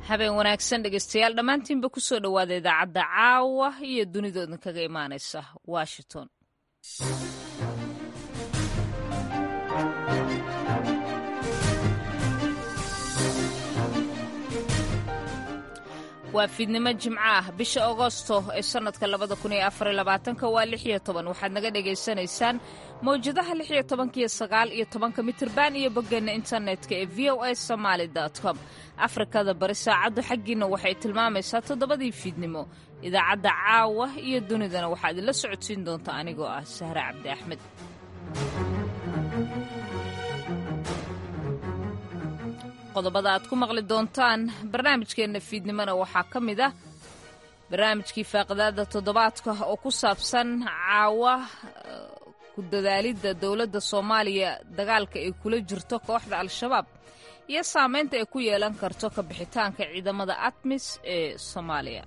habeen wanaagsan dhegeystayaal dhammaantiinba ku soo dhowaada idaacadda caawa iyo dunidoodan kaga imaanaysa washington waa fiidnimo jimco ah bisha agosto ee sannadka labada kun iyo afar iyo labaatanka waa lix iyo toban waxaad naga dhagaysanaysaan mawjadaha lix iyo tobanka iyo sagaal iyo tobanka mitirban iyo boggeenna internetka ee v o a somaali com afrikada bari saacaddu xaggiinna waxay tilmaamaysaa toddobadii fiidnimo idaacadda caawa iyo dunidana waxaa idinla socodsiin doonta anigoo ah sahre cabdi axmed qodobada aad ku maqli doontaan barnaamijkeenna fiidnimona waxaa ka mid ah barnaamijkii faaqidaada toddobaadka oo ku saabsan caawa ku dadaalidda dowladda soomaaliya dagaalka ay kula jirto kooxda al-shabaab iyo saamaynta ay ku yeelan karto ka bixitaanka ciidamada atmis ee soomaaliya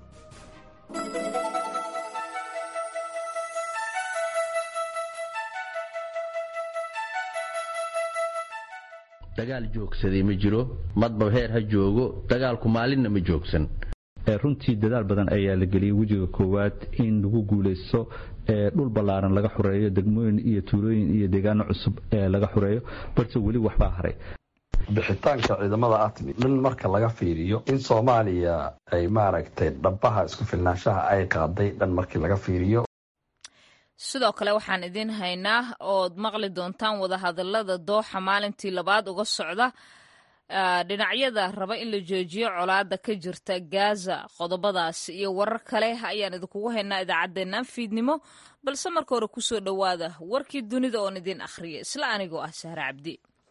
dagaal joogsaday ma jiro madba heer ha joogo dagaalku maalinna ma joogsan runtii dadaal badan ayaa la geliyey wejiga koowaad in lagu guulaysto dhul ballaaran laga xureeyo degmooyin iyo tuulooyin iyo deegaano cusub ee laga xureeyo balse weli waxbaa haray bixitaanka ciidamada atmi dhan marka laga fiiriyo in soomaaliya ay maaragtay dhabaha isku filnaanshaha ay qaaday dhan markii laga fiiriyo sidoo kale waxaan idiin haynaa ood maqli doontaan wadahadalada dooxa maalintii labaad uga socda dhinacyada raba in la joojiyo colaada ka jirta gaza qodobadaas iyo warar kale ayaan idinkugu haynaa idaacaddeennan fiidnimo balse marka hore kusoo dhowaada warkii dunida oon idiin akhriya isla anigoo ah sahre cabdi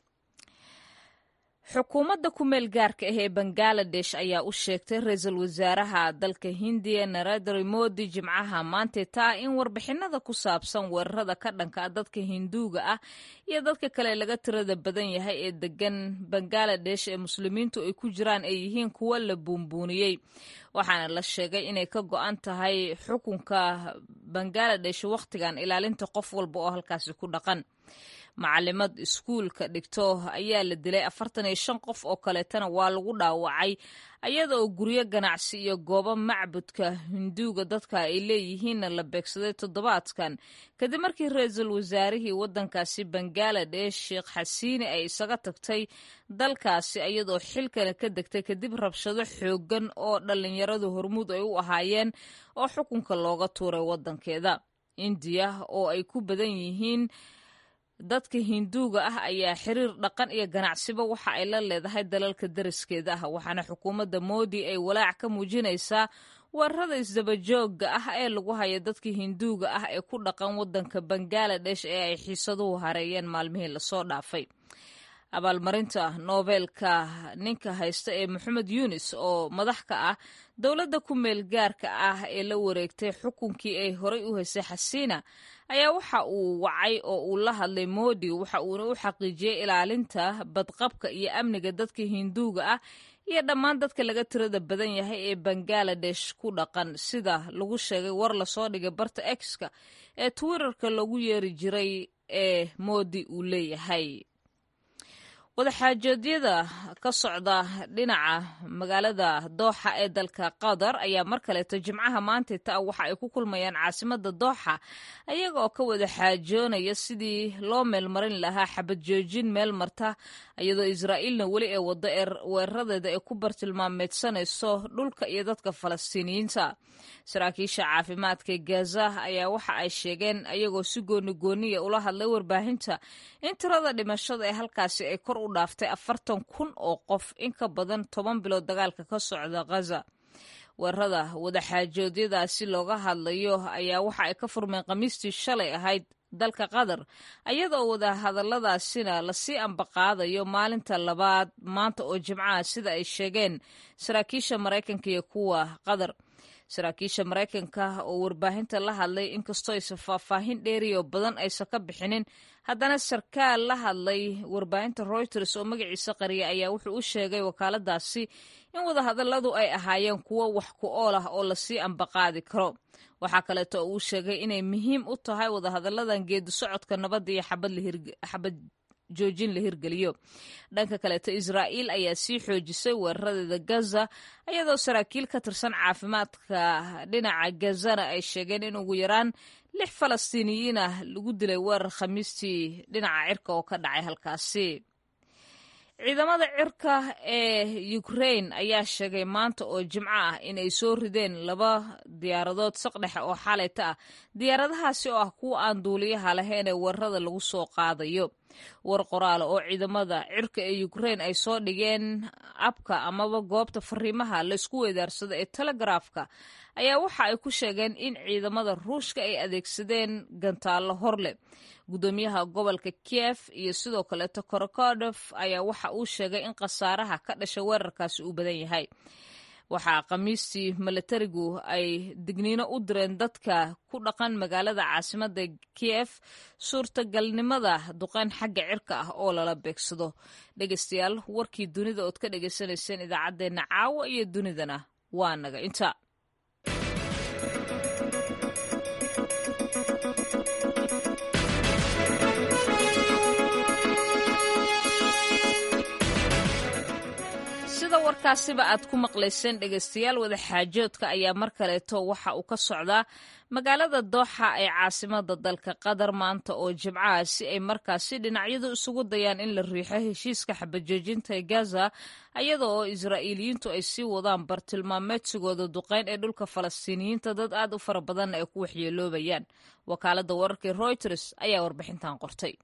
xukuumadda ku meel gaarka ah ee bangaladesh ayaa u sheegtay ra-iisul wasaaraha dalka hindiya narendra modi jimcaha maantay taa in warbixinada ku saabsan weerarada ka dhanka a dadka hinduuga ah iyo dadka kale laga tirada badan yahay ee degan bangaladesh ee muslimiintu ay ku jiraan ay yihiin kuwo la buunbuuniyey waxaana la sheegay inay ka go-an tahay xukunka bangaladesh wakhtigan ilaalinta qof walba oo halkaasi ku dhaqan macalimad iskuulka dhigto ayaa la dilay afartan iyo shan qof oo kaleetana waa lagu dhaawacay ayada oo guryo ganacsi iyo goobo macbudka hinduuga dadka ay leeyihiinna la beegsaday toddobaadkan kadib markii ra-iisul wasaarihii waddankaasi bangaladesh sheekh xasiini ay isaga tagtay dalkaasi iyadoo xilkana ka degtay kadib rabshado xooggan oo dhallinyaradu hormuud ay u ahaayeen oo xukunka looga tuuray waddankeeda indiya oo ay ku badan yihiin dadka hinduuga ah ayaa xiriir dhaqan iyo ganacsiba waxa ay la leedahay dalalka dariskeeda ah waxaana xukuumadda moodi ay walaac ka muujinaysaa weerarada isdabajooga ah ee lagu hayo dadka hinduuga ah ee ku dhaqan waddanka bangaladesh ee ay xiisaduhu hareeyeen maalmihii lasoo dhaafay abaalmarinta noobeelka ninka haysta ee moxamed yunis oo madax ka ah dowladda ku meel gaarka ah ee la wareegtay xukunkii ay horay u haysay xasiina ayaa waxa uu wacay oo uu la hadlay moodi waxa uuna u xaqiijiyey ilaalinta badqabka iyo amniga dadka hinduuga ah iyo dhammaan dadka laga tirada badan yahay ee bangaladesh ku dhaqan sida lagu sheegay war lasoo dhigay barta exka ee twitterka lagu yeeri jiray ee moodi uu leeyahay wadaxaajoodyada ka socda dhinaca magaalada dooxa ee dalka qatar ayaa mar kaleeto jimcaha maanta ta waxa ay ku kulmayaan caasimada dooxa ayaga oo ka wada xaajoonaya sidii loo meelmarin lahaa xabad joojin meel marta iyadoo israa'iilna weli ee wado weeraradeeda ay ku bartilmaameedsanayso dhulka iyo dadka falastiiniyiinta saraakiisha caafimaadka gaza ayaa waxa ay sheegeen ayagoo si gooni gooniya ula hadlay warbaahinta in tirada dhimashada ee halkaasi ay kor u dhaaftay afartan kun oo qof in ka badan toban bilood dagaalka ka socda ghaza weerarada wadaxaajoodyadaasi looga hadlayo ayaa waxa ay ka furmeen khamiistii shalay ahayd dalka qatar ayadaoo wadahadaladaasina lasii ambaqaadayo maalinta labaad maanta oo jimcaha sida ay sheegeen saraakiisha maraykanka iyo kuwa qatar saraakiisha maraykanka oo warbaahinta la hadlay inkastoo aysan faahfaahin dheeriyo badan aysan ka bixinin haddana sarkaal la hadlay warbaahinta reuters oo magaciisa qariya ayaa wuxuu u sheegay wakaaladaasi in wadahadalladu ay ahaayeen kuwo wax ku ool ah oo lasii ambaqaadi karo waxaa kaleeto uu sheegay inay muhiim u tahay wadahadalladan geedi socodka nabadda iyo xabad joojin la hirgeliyo dhanka kaleeto israa'iil ayaa sii xoojisay weeraradeeda gaza iyadoo saraakiil ka tirsan caafimaadka dhinaca gazana ay sheegeen in ugu yaraan lix falastiiniyiin ah lagu dilay weerar khamiistii dhinaca cirka oo ka dhacay halkaasi ciidamada cirka ee ukrain ayaa sheegay maanta oo jimco ah inay soo rideen laba diyaaradood saqdhexe oo xalayta ah diyaaradahaasi oo ah kuwa aan duuliyaha lahayn ee weerarada lagu soo qaadayo war qoraala oo ciidamada cirka ee ukrain ay soo dhigeen abka amaba goobta fariimaha laysku weedaarsado ee telegaraafka ayaa waxa ay ku sheegeen in ciidamada ruushka ay adeegsadeen gantaallo horleh gudoomiyaha gobolka kiev iyo sidoo kaleeto korokodof ayaa waxa uu sheegay in khasaaraha ka dhasha weerarkaasi uu badan yahay waxaa khamiistii milatarigu ay digniino u direen dadka ku dhaqan magaalada caasimada kiev suurtagalnimada duqeyn xagga cirka ah oo lala beegsado dhegeystayaal warkii dunida ood ka dhegaysanayseen idaacaddeenna caawa iyo dunidana waa naga inta sida warkaasiba aad ku maqlayseen dhegaystayaal wadaxaajoodka ayaa mar kaleeto waxa uu ka socdaa magaalada dooxa ee caasimada dalka qatar maanta oo jimcaha si ay markaasi dhinacyadu isugu dayaan in la riixo heshiiska xabajoojinta ee gaza iyada oo israa'iiliyiintu ay sii wadaan bartilmaameedsigooda duqeyn ee dhulka falastiiniyiinta dad aad u fara badanna ay ku waxyeeloobayaan wakaaladda wararkii reuters ayaa warbixintan qortay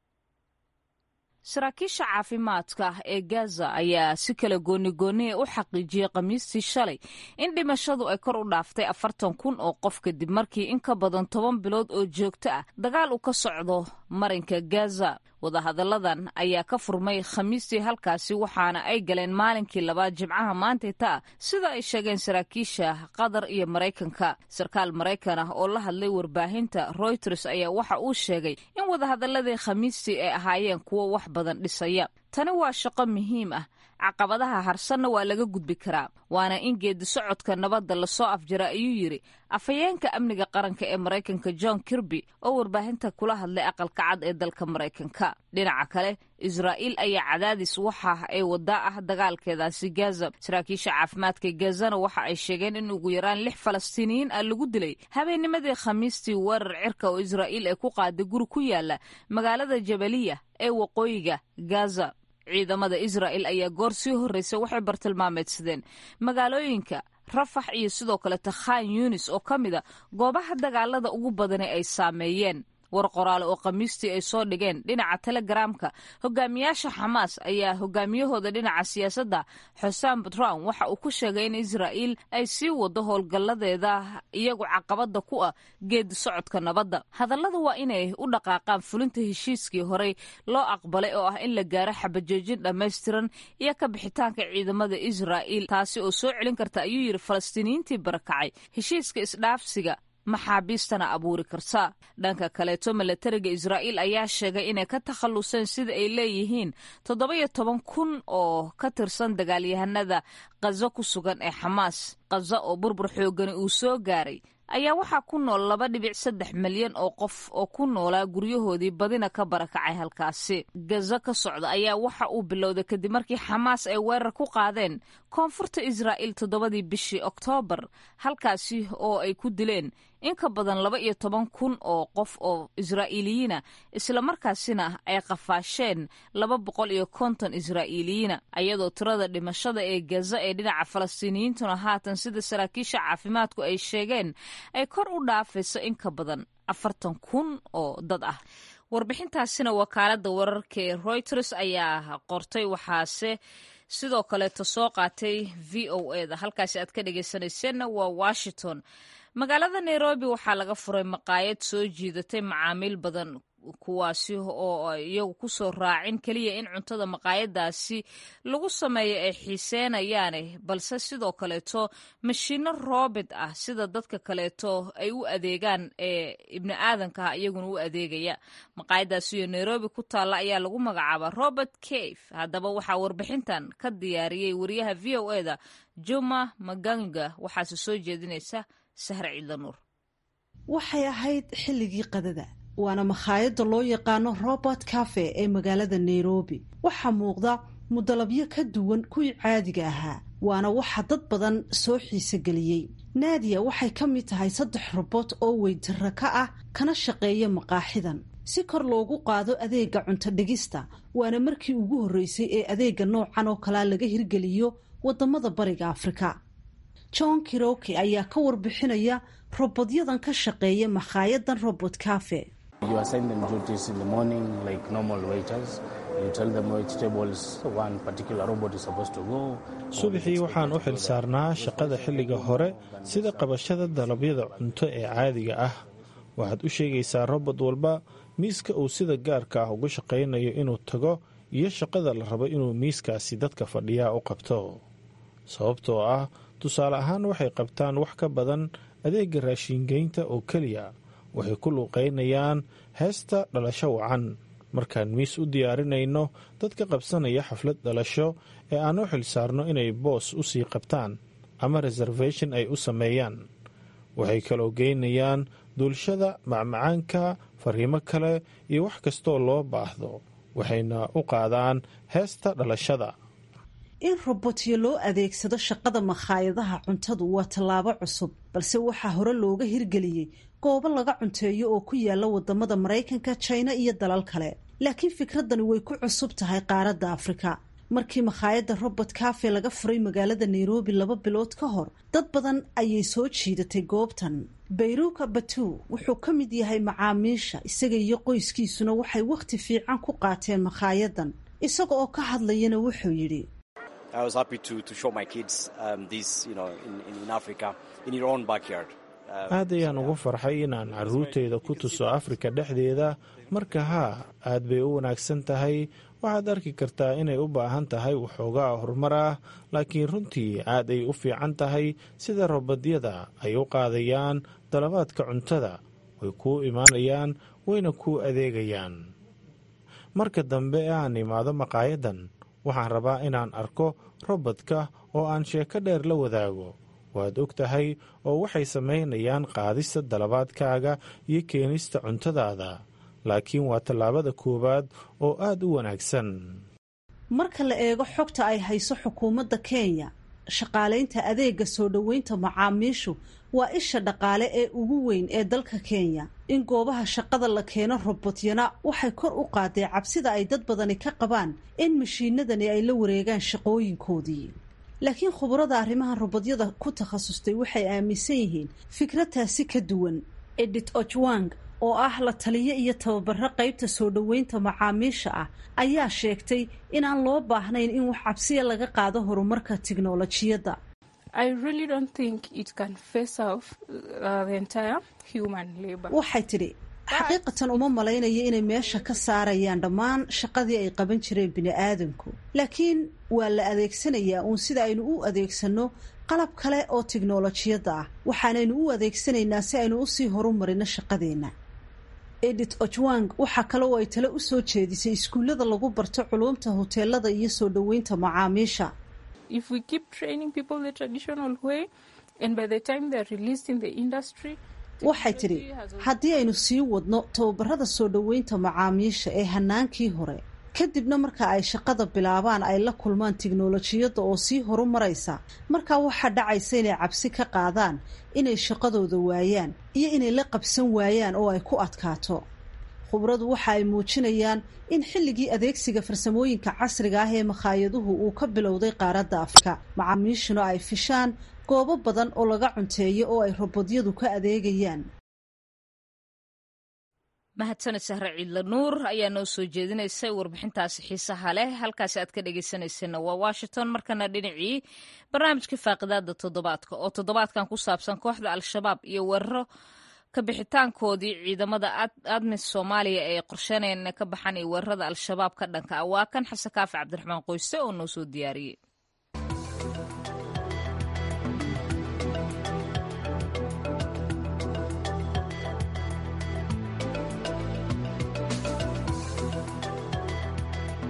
saraakiisha caafimaadka ee gaza ayaa si kala goonigooniya u xaqiijiyey khamiistii shalay in dhimashadu ay kor u dhaaftay afartan kun oo qof kadib markii in ka badan toban bilood oo joogto ah dagaal uu ka socdo marinka gaza wadahadalladan ayaa ka furmay khamiistii halkaasi waxaana ay galeen maalinkii labaad jimcaha maantayta ah sida ay sheegeen saraakiisha qatar iyo maraykanka sarkaal maraykan ah oo la hadlay warbaahinta reuters ayaa waxa uu sheegay in wadahadaladii khamiistii ay ahaayeen kuwo wax badan dhisaya tani waa shaqo muhiim ah caqabadaha harsanna waa laga gudbi karaa waana in geedi socodka nabadda lasoo afjara ayuu yidhi afhayeenka amniga qaranka ee maraykanka john kirby oo warbaahinta kula hadlay aqalka cad ee dalka maraykanka dhinaca kale israa'iil ayaa cadaadis waxa ay wadaa ah dagaalkeedaasi gaza saraakiisha caafimaadka gazana waxa ay sheegeen in ugu yaraan lix falastiiniyiin ah lagu dilay habeennimadii khamiistii weerar cirka oo israa'iil ay ku qaaday guri ku yaala magaalada jabaliya ee waqooyiga gaza ciidamada israa'el ayaa goor sii horreysay waxay bartilmaameedsadeen magaalooyinka rafax iyo sidoo kaleta khan yunis oo ka mida goobaha dagaalada ugu badani ay saameeyeen war qoraale oo khamiistii ay soo dhigeen dhinaca telegaraamka hogaamiyaasha xamaas ayaa hogaamiyahooda dhinaca siyaasadda xusaan batran waxa uu ku sheegay in israa'iil ay sii wado howlgalladeeda iyagu caqabada ku ah geedi socodka nabadda hadalladu waa inay u dhaqaaqaan fulinta heshiiskii horey loo aqbalay oo ah in la gaaro xabajoojin dhammaystiran iyo ka bixitaanka ciidamada israa'iil taasi oo soo celin karta ayuu yidhi falastiiniyiintii barakacay heshiiska isdhaafsiga maxaabiistana abuuri karta dhanka kaleeto milatariga israa'iil ayaa sheegay inay ka takhalluseen sida ay leeyihiin toddoba-iyo toban kun oo ka tirsan dagaalyahanada khazo ku sugan ee xamaas khaza oo burbur xoogani uu soo gaaray ayaa waxaa ku nool laba dhibic saddex milyan oo qof oo ku noolaa guryahoodii badina ka barakacay halkaasi gaza ka socda ayaa waxa uu bilowday kadib markii xamaas ay weerar ku qaadeen koonfurta israa'iil toddobadii bishii oktoobar halkaasi oo ay ku dileen in ka badan laba iyo toban kun oo qof oo israa'iiliyiina islamarkaasina ay qafaasheen laba boqol iyo konton israa'iiliyiina ayadoo tirada dhimashada ee gaza ee dhinaca falastiiniyiintuna haatan sida saraakiisha caafimaadku ay sheegeen ay kor u dhaafayso in ka badan afartan kun oo dad ah warbixintaasina wakaaladda wararka ee reuters ayaa qortay waxaase sidoo kaleeto soo qaatay v o e da halkaasi aad ka dhegeysanayseena waa washington magaalada nairobi waxaa laga furay maqaayad soo jiidatay macaamiil badan kuwaasi oo iyagu kusoo raacin keliya in cuntada maqaayadaasi lagu sameeyo ay xiiseynayaane balse sidoo kaleeto mashiino roobit ah sida dadka kaleeto ay u adeegaan ee ibni aadankaha iyaguna u adeegaya maqaayadaasi iyo nairobi ku taalla ayaa lagu magacaabaa robert cave haddaba waxaa warbixintan ka diyaariyey wariyaha v o e da juma maganga waxaase soo jeedinaysa sahre ciidla nuur waxay ahayd xilligii qadada waana makhaayadda loo yaqaano robert cafe ee magaalada nairobi waxaa muuqda mudalabyo ka duwan kuwii caadiga ahaa waana waxa dad badan soo xiisogeliyey naadiya waxay ka mid tahay saddex robot oo weytara ka ah kana shaqeeya maqaaxidan si kor loogu qaado adeega cunto dhigista waana markii ugu horreysay ee adeega noocan oo kalea laga hirgeliyo waddamada bariga afrika john kiroki ayaa ka warbixinaya robodyadan ka shaqeeya makhaayaddan robot cafe subaxii waxaan u xil saarnaa shaqada xilliga hore sida qabashada dalabyada cunto ee caadiga ah waxaad u sheegaysaa robot walba miiska uu sida gaarka ah uga shaqaynayo inuu tago iyo shaqada la rabo inuu miiskaasi dadka fadhiyaa u qabto sababtoo ah tusaale ahaan waxay qabtaan wax ka badan adeega raashiingeynta oo keliya waxay ku luuqaynayaan heesta dhalasho wacan markaan miis u diyaarinayno dadka qabsanaya xaflad dhalasho ee aan u xil saarno inay boos u sii qabtaan ama reservation ay u sameeyaan waxay kaloo geynayaan duulshada macmacaanka fariimo kale iyo wax kastoo loo baahdo waxayna u qaadaan heesta dhalashada in robotyo loo adeegsado shaqada makhaayadaha cuntadu waa tallaabo cusub balse waxaa hore looga hirgeliyey goobo laga cunteeyo oo ku yaala wadamada maraykanka jina iyo dalal kale laakiin fikradani way ku cusub tahay qaaradda afrika markii makhaayadda robert cafe laga furay magaalada nairobi laba bilood ka hor dad badan ayay soo jiidatay goobtan bayruuka batu wuxuu ka mid yahay macaamiisha isaga iyo qoyskiisuna waxay wakhti fiican ku qaateen makhaayaddan isaga oo ka hadlayana wuxuu yidhi aad ayaan ugu farxay inaan carruurtayda ku tuso afrika dhexdeeda marka haa aad bay u wanaagsan tahay waxaad arki kartaa inay u baahan tahay waxoogaa horumar ah laakiin runtii aad ay u fiican tahay sida robodyada ay u qaadayaan dalabaadka cuntada way kuu imaanayaan wayna kuu adeegayaan marka dambe ee aan imaado maqaayadan waxaan rabaa inaan arko robodka oo aan sheeko dheer la wadaago waad og tahay oo waxay samaynayaan qaadista dalabaadkaaga iyo keenista cuntadaada laakiin waa tallaabada koowaad oo aad u wanaagsan marka la eego xogta ay hayso xukuumadda kenya shaqaalaynta adeega soo dhoweynta macaamiishu waa isha dhaqaale ee ugu weyn ee dalka kenya in goobaha shaqada la keeno robotyana waxay kor u qaadee cabsida ay dad badani ka qabaan in mashiinadani ay la wareegaan shaqooyinkoodii laakiin khubarada arrimaha robodyada ku takhasustay waxay aaminsan yihiin fikrataasi ka duwan edit ojwang oo ah la taliyo iyo tababaro qaybta soo dhoweynta macaamiisha ah ayaa sheegtay inaan loo baahnayn in wax cabsiya laga qaado horumarka tiknolojiyadda waxay tidhi xaqiiqatan uma malaynayo inay meesha ka saarayaan dhammaan shaqadii ay qaban jireen bini-aadamku laakiin waa la adeegsanayaa uun sida aynu u adeegsanno qalab kale oo tiknolojiyadda ah waxaanaynu u adeegsanaynaa si aynu usii horumarino shaqadeenna edit ojwang waxaa kale oo ay tale u soo jeedisay iskuullada lagu barto culuumta hoteelada iyo soo dhoweynta macaamiisha waxay tidhi haddii aynu sii wadno tababarada soo dhoweynta macaamiisha ee hanaankii hore kadibna marka ay shaqada bilaabaan ay la kulmaan tiknolojiyadda oo sii horumaraysa markaa waxaa dhacaysa inay cabsi ka qaadaan inay shaqadooda waayaan iyo inay la qabsan waayaan oo ay ku adkaato khubradu waxa ay muujinayaan in xilligii adeegsiga farsamooyinka casriga ah ee makhaayaduhu uu ka bilowday qaaradda afrika macaamiishuna ay fishaan goobo badan oo laga cunteeyo oo ay robodyadu ka adeegayaan mahadsaned sahre ciidla nuur ayaa noo soo jeedinaysay warbixintaasi xiisaha leh halkaasi aad ka dhegeysaneysana waa washington markana dhinacii barnaamijka faaqidaada toddobaadka oo toddobaadkan ku saabsan kooxda al-shabaab iyo weeraro ka bixitaankoodii ciidamada admis soomaaliya ee qorsheynayaan inay ka baxaan iyo weerarada al-shabaab ka dhanka ah waa kan xasan kaafi cabdiraxmaan qoyse oo noo soo diyaariyey jimco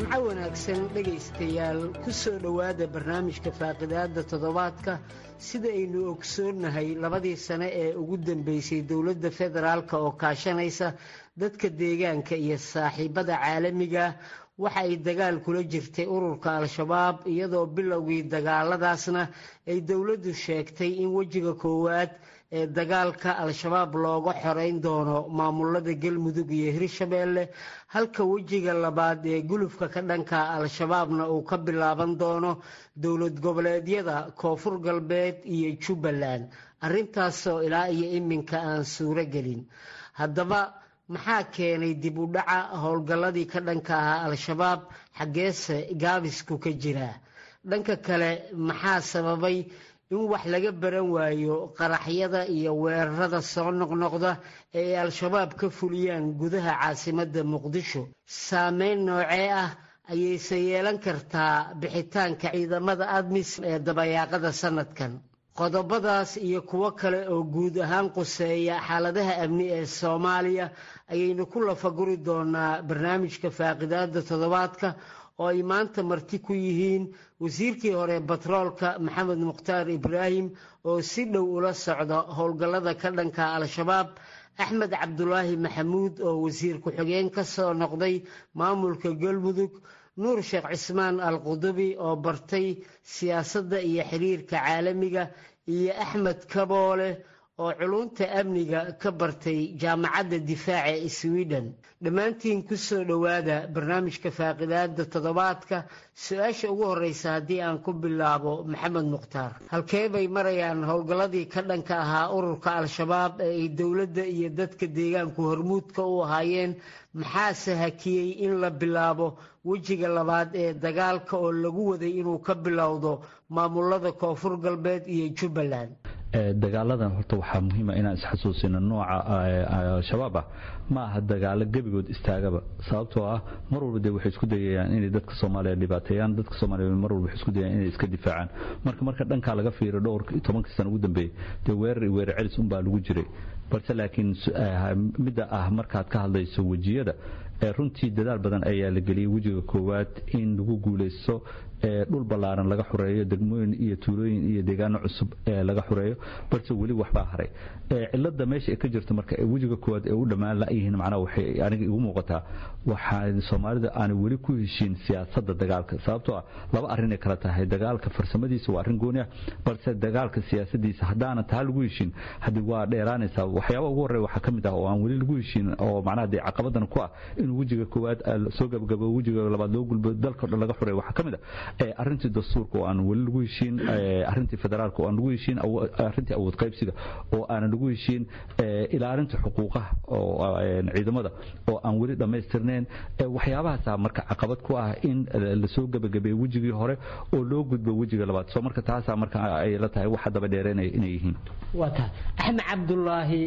jimco wanaagsan dhegaystayaal ku soo dhowaada barnaamijka faaqidaadda toddobaadka sida aynu ogsoonnahay labadii sane ee ugu dambeysay dowladda federaalk oo kaashanaysa dadka deegaanka iyo saaxiibada caalamiga waxa ay dagaal kula jirtay ururka al-shabaab iyadoo bilowgii dagaaladaasna ay dowladdu sheegtay in wejiga koowaad ee dagaalka al-shabaab looga xoreyn doono maamulada galmudug iyo hirshabeelle halka wejiga labaad ee gulufka ka dhanka al-shabaabna uu ka bilaaban doono dowlad goboleedyada koonfur galbeed iyo jubbaland arrintaasoo ilaa iyo iminka aan suuro gelin haddaba maxaa keenay dib u dhaca howlgalladii ka dhanka ahaa al-shabaab xaggeese gaabisku ka jiraa dhanka kale maxaa sababay in wax laga baran waayo qaraxyada iyo weerarada soo noqnoqda ee ay al-shabaab ka fuliyaan gudaha caasimadda muqdisho saameyn noocee ah ayayse yeelan kartaa bixitaanka ciidamada admis ee dabayaaqada sanadkan qodobadaas iyo kuwo kale oo guud ahaan quseeya xaaladaha amni ee soomaaliya ayaynu ku lafaguri doonaa barnaamijka faaqidaada toddobaadka oo ay maanta marti ku yihiin wasiirkii hore batroolka maxamed mukhtaar ibraahim oo si dhow ula socda howlgallada ka dhanka al-shabaab axmed cabdulaahi maxamuud oo wasiir ku-xigeen ka soo noqday maamulka galmudug nuur sheekh cismaan al qudubi oo bartay siyaasadda iyo xiriirka caalamiga iyo axmed kaboole oo culunta amniga ka bartay jaamacadda difaaca ee sweden dhammaantiin ku soo dhowaada barnaamijka faaqidaada toddobaadka su-aasha ugu horreysa haddii aan ku bilaabo maxamed mukhtaar halkee bay marayaan howlgalladii ka dhanka ahaa ururka al-shabaab ee ay dowladda iyo dadka deegaanku hormuudka u ahaayeen maxaase hakiyey in la bilaabo wejiga labaad ee dagaalka oo lagu waday inuu ka bilowdo maamulada koonfur galbeed iyo jubbaland dagaaladan horta waxaa muhiima inaan isxasuusino nooca al-shabaab ah ma aha dagaalo gebigood istaagaba sababtoo ah mar walba de waxay isku dayayaan inay dadka soomaaliya dhibaateeyaan dadka soomaaliya mar walba waxay isku dayayaan inay iska difaacaan marka marka dhankaa laga fiiro dhowr tobankii sano ugu dambeeyey dee weerar iyo weerar celis unbaa lagu jiray balse laakiin midda ah markaad ka hadlayso wejiyada runtii dadaal badan ayaa la geliyey wejiga koowaad in lagu guulaysto dhul ballaaran laga xureeyo degmooyin iyo tuulooyin iyo deegaano cusub laga xureeyo balse weli waxbaa haray cilada meesha ay ka jirto marka wejiga koowaad ee u dhammaan layihiin macnaha waxay aniga igu muuqataa waxaa soomaalida aanay weli ku heshiin siyaasadda dagaalka sababtoo ah laba arrinay kala tahay dagaalka farsamadiisa waa arrin gooni ah balse dagaalka siyaasadiisa haddaanan taa lagu heshiin haddii waa dheeraanaysaa waxyaaba ugu horreya waxaa ka mid ah oo aan weli lagu heshiin oo macnaha dee caqabadan ku ah inuu wejiga koowaad soo gabagabo wejiga labaad loo gulbo dalka o dhan laga xureeyo waxaa ka mid ah arrintii dastuurka oo aan weli lagu heshiin arrintii federaalka oo aan lagu heshiin arrintii awood qaybsiga oo aanan lagu heshiin ilaalinta xuquuqaha oo ciidamada oo aan weli dhammaystirnayn waxyaabahaasa marka caqabad ku ah in lasoo gebagabeeyo wejigii hore oo loo gudbo wejiga labaad soo marka taasaa marka ay la tahay waxa daba dheereenaya inay yihiin waa tahay axmed cabdulaahi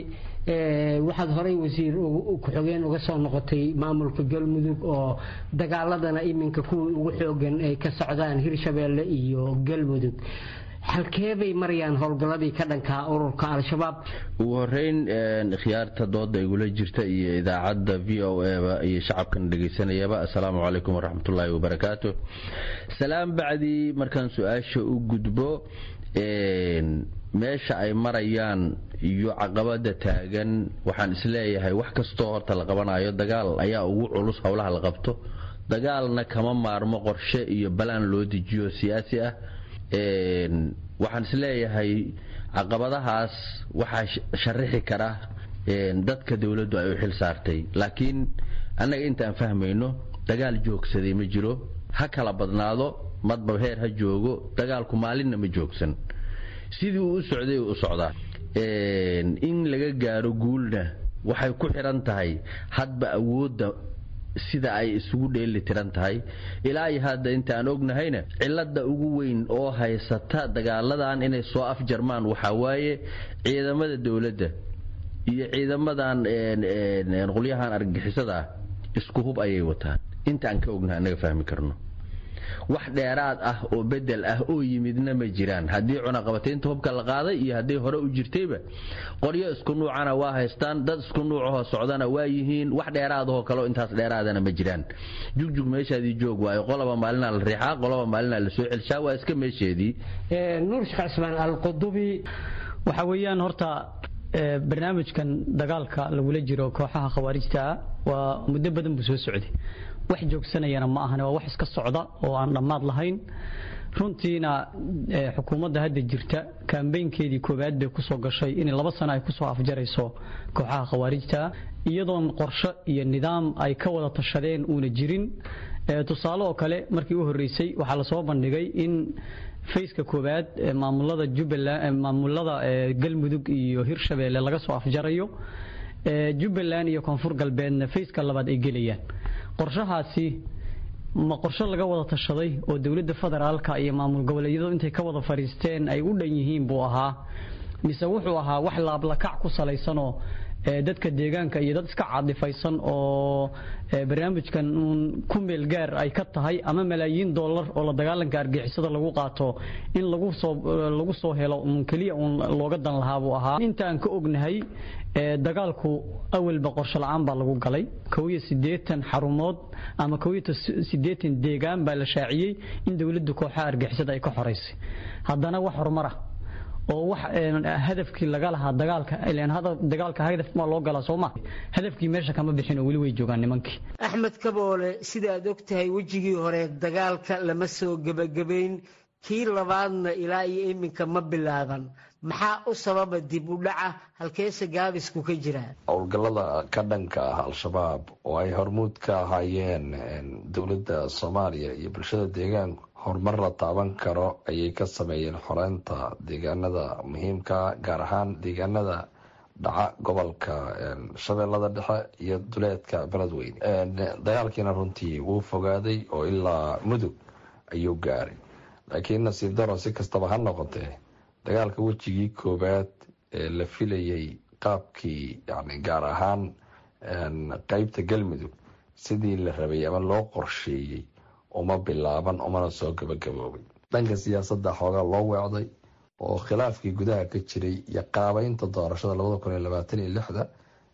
waxaad horey wasiir ku-xogeen uga soo noqotay maamulka galmudug oo dagaaladana iminka kuwii ugu xoogan ay ka socdaan hirshabeelle iyo galmudug halkee bay marayaan howlgalladii ka dhankaa ururka al-shabaab ugu horeyn khiyaarta dooda igula jirta iyo idaacadda v o eba iyo shacabkan dhegaysanayaba assalaamu calaykum waraxmatullaahi wabarakaatu salaam bacdii markaan su-aasha u gudbo meesha ay marayaan iyo caqabada taagan waxaan isleeyahay wax kastoo horta la qabanayo dagaal ayaa ugu culus howlaha la qabto dagaalna kama maarmo qorshe iyo balaan loo dejiyo siyaasi ah waxaan isleeyahay caqabadahaas waxaa sharixi kara dadka dowladdu ay u xil saartay laakiin annaga intaan fahmayno dagaal joogsaday ma jiro ha kala badnaado madba heer ha joogo dagaalku maalinna ma joogsan sidii uu u socday u socdaa in laga gaaro guulna waxay ku xiran tahay hadba awoodda sida ay isugu dheeli tiran tahay ilaa iyo hadda intaan ognahayna cilada ugu weyn oo haysata dagaaladan inay soo afjarmaan waxaa waaye ciidamada dowladda iyo ciidamadan qolyahan argagixisada ah isku hub ayay wataan intaan ka ognahay annaga fahmi karno wax dheeraad ah oo bedel ah oo yimidna ma jiraan haddii cunaqabataynta hubka la qaaday iyo hadday hore u jirtayba qoryo isku nuucana waa haystaan dad isku nuucahoo socdana waa yihiin wax dheeraadahoo kaleo intaas dheeraadana ma jiraan jugjug meeshaadii joog waayo qoloba maalinaa la riixaa qoloba maalinaa la soo celshaa waa iska meesheedii nuur sheekh cismaan alqudubi waxa weeyaan horta barnaamijkan dagaalka lagula jiro kooxaha khawaarijtaa waa muddo badan buu soo socday wax joogsanayana ma ahan waa wax iska socda oo aan dhammaad lahayn runtiina xukuumadda hadda jirta kambeynkeedii koowaad bay kusoo gashay in laba sano ay kusoo afjarayso kooxaha khawaarijta iyadoon qorsho iyo nidaam ay ka wada tashadeen uuna jirin tusaale oo kale markii u horreysay waxaa lasoo bandhigay in fayska koowaad maamulada jubbaland maamulada galmudug iyo hirshabeelle laga soo afjarayo jubbaland iyo koonfur galbeedna fayska labaad ay gelayaan qorshahaasi ma qorsho laga wada tashaday oo dowladda federaalka iyo maamul goboleedyadu intay ka wada fadhiisteen ay u dhan yihiin buu ahaa mise wuxuu ahaa wax laablakac ku salaysanoo dadka deegaanka iyo dad iska caadifaysan oo barnaamijkan uun ku meel gaar ay ka tahay ama malaayiin dollar oo la dagaalanka argixisada lagu qaato in lagu soo lagu soo helo uun keliya uun looga dan lahaa buu ahaa intaan ka ognahay dagaalku awalba qorsho la-aan baa lagu galay kow iyo siddeetan xarumood ama kow iyo siddeetan deegaan baa la shaaciyey in dowladda kooxaha argixisada ay ka xoraysay haddana wax horumar ah oo wax hadafkii laga lahaa dagaalka ilaan dagaalka hadaf ma loo galaa soo ma hadafkii meesha kama bixin oo weli way joogaan nimankii axmed kaboole sida aad og tahay wejigii hore dagaalka lama soo gebagabayn kii labaadna ilaa iyo iminka ma bilaaban maxaa u sababa dib u dhaca halkeese gaabisku ka jiraa howlgallada ka dhanka ah al-shabaab oo ay hormuud ka ahaayeen dowladda soomaaliya iyo bulshada deegaanku horumar la taaban karo ayay ka sameeyeen xoreynta deegaanada muhiimka gaar ahaan deegaanada dhaca gobolka shabeellada dhexe iyo duleedka beledweyne dagaalkiina runtii wuu fogaaday oo ilaa mudug ayuu gaaray laakiin nasiib daro si kastaba ha noqotee dagaalka wejigii koowaad ee la filayay qaabkii yani gaar ahaan qeybta galmudug sidii la rabay ama loo qorsheeyey uma bilaaban umana soo gabagaboobay dhanka siyaasadda xoogaa loo weecday oo khilaafkii gudaha ka jiray iyo qaabeynta doorashada labada kun iyo labaatan iyo lixda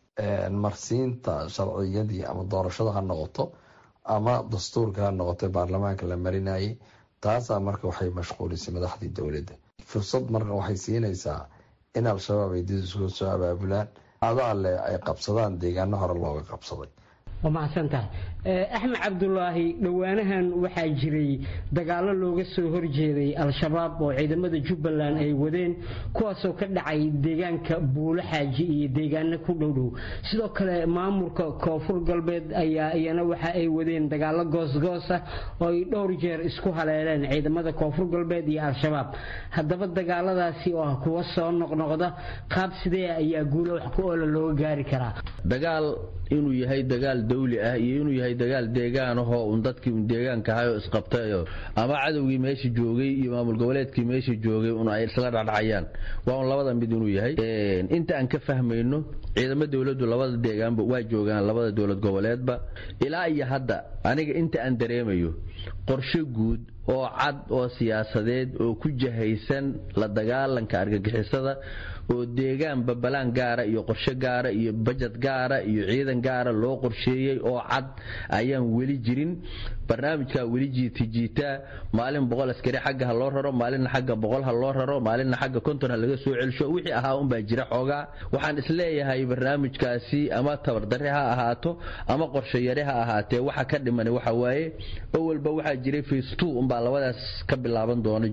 marsiinta sharciyadii ama doorashada ha noqoto ama dastuurka ha noqoto baarlamaanka la marinayay taasaa marka waxay mashquulisay madaxdii dowladda fursad marka waxay siinaysaa in al-shabaab ay did isku soo abaabulaan adaa leh ay qabsadaan deegaano hore looga qabsaday waa mahadsan tahay axmed cabdulaahi dhowaanahan waxaa jiray dagaalo looga soo horjeeday al-shabaab oo ciidamada jubbaland ay wadeen kuwaasoo ka dhacay deegaanka buulo xaaji iyo deegaano ku dhowdhow sidoo kale maamulka koonfur galbeed ayaa iyana waxa ay wadeen dagaalo goosgoos ah oo ay dhowr jeer isku haleeleen ciidamada koonfur galbeed iyo al-shabaab haddaba dagaaladaasi oo ah kuwa soo noqnoqda qaab sidee ayaa guulo wax ku oola looga gaari karaa dagaal inuu yahay dagaal dawli ah iyo inuu yahay dagaal deegaanahoo un dadkii un deegaanka ahay oo isqabtayo ama cadowgii meesha joogay iyo maamul goboleedkii meesha joogay un ay isla dhacdhacayaan waa un labada mid inuu yahay inta aan ka fahmayno ciidamo dowladdu labada deegaanba waa joogaan labada dowlad goboleedba ilaa iyo hadda aniga inta aan dareemayo qorshe guud oo cad oo siyaasadeed oo ku jahaysan la dagaalanka argagixisada oo deegaanba balaan gaara iyo qorshe gaara iyo bajad gaara iyo ciidan gaara loo qorsheeyey oo cad ayaan weli jirin barnaamijkaa weli jiitijiitaa maalin boqol askari xagga ha loo raro maalinna xagga boqol ha loo raro maalinna xagga konton ha laga soo celsho wixii ahaa unbaa jira xoogaa waxaan isleeyahay barnaamijkaasi ama tabardarre ha ahaato ama qorshe yare ha ahaatee waxa ka dhiman waxa waaye awalba waxaa jiray face two unbaa labadaas ka bilaaban doona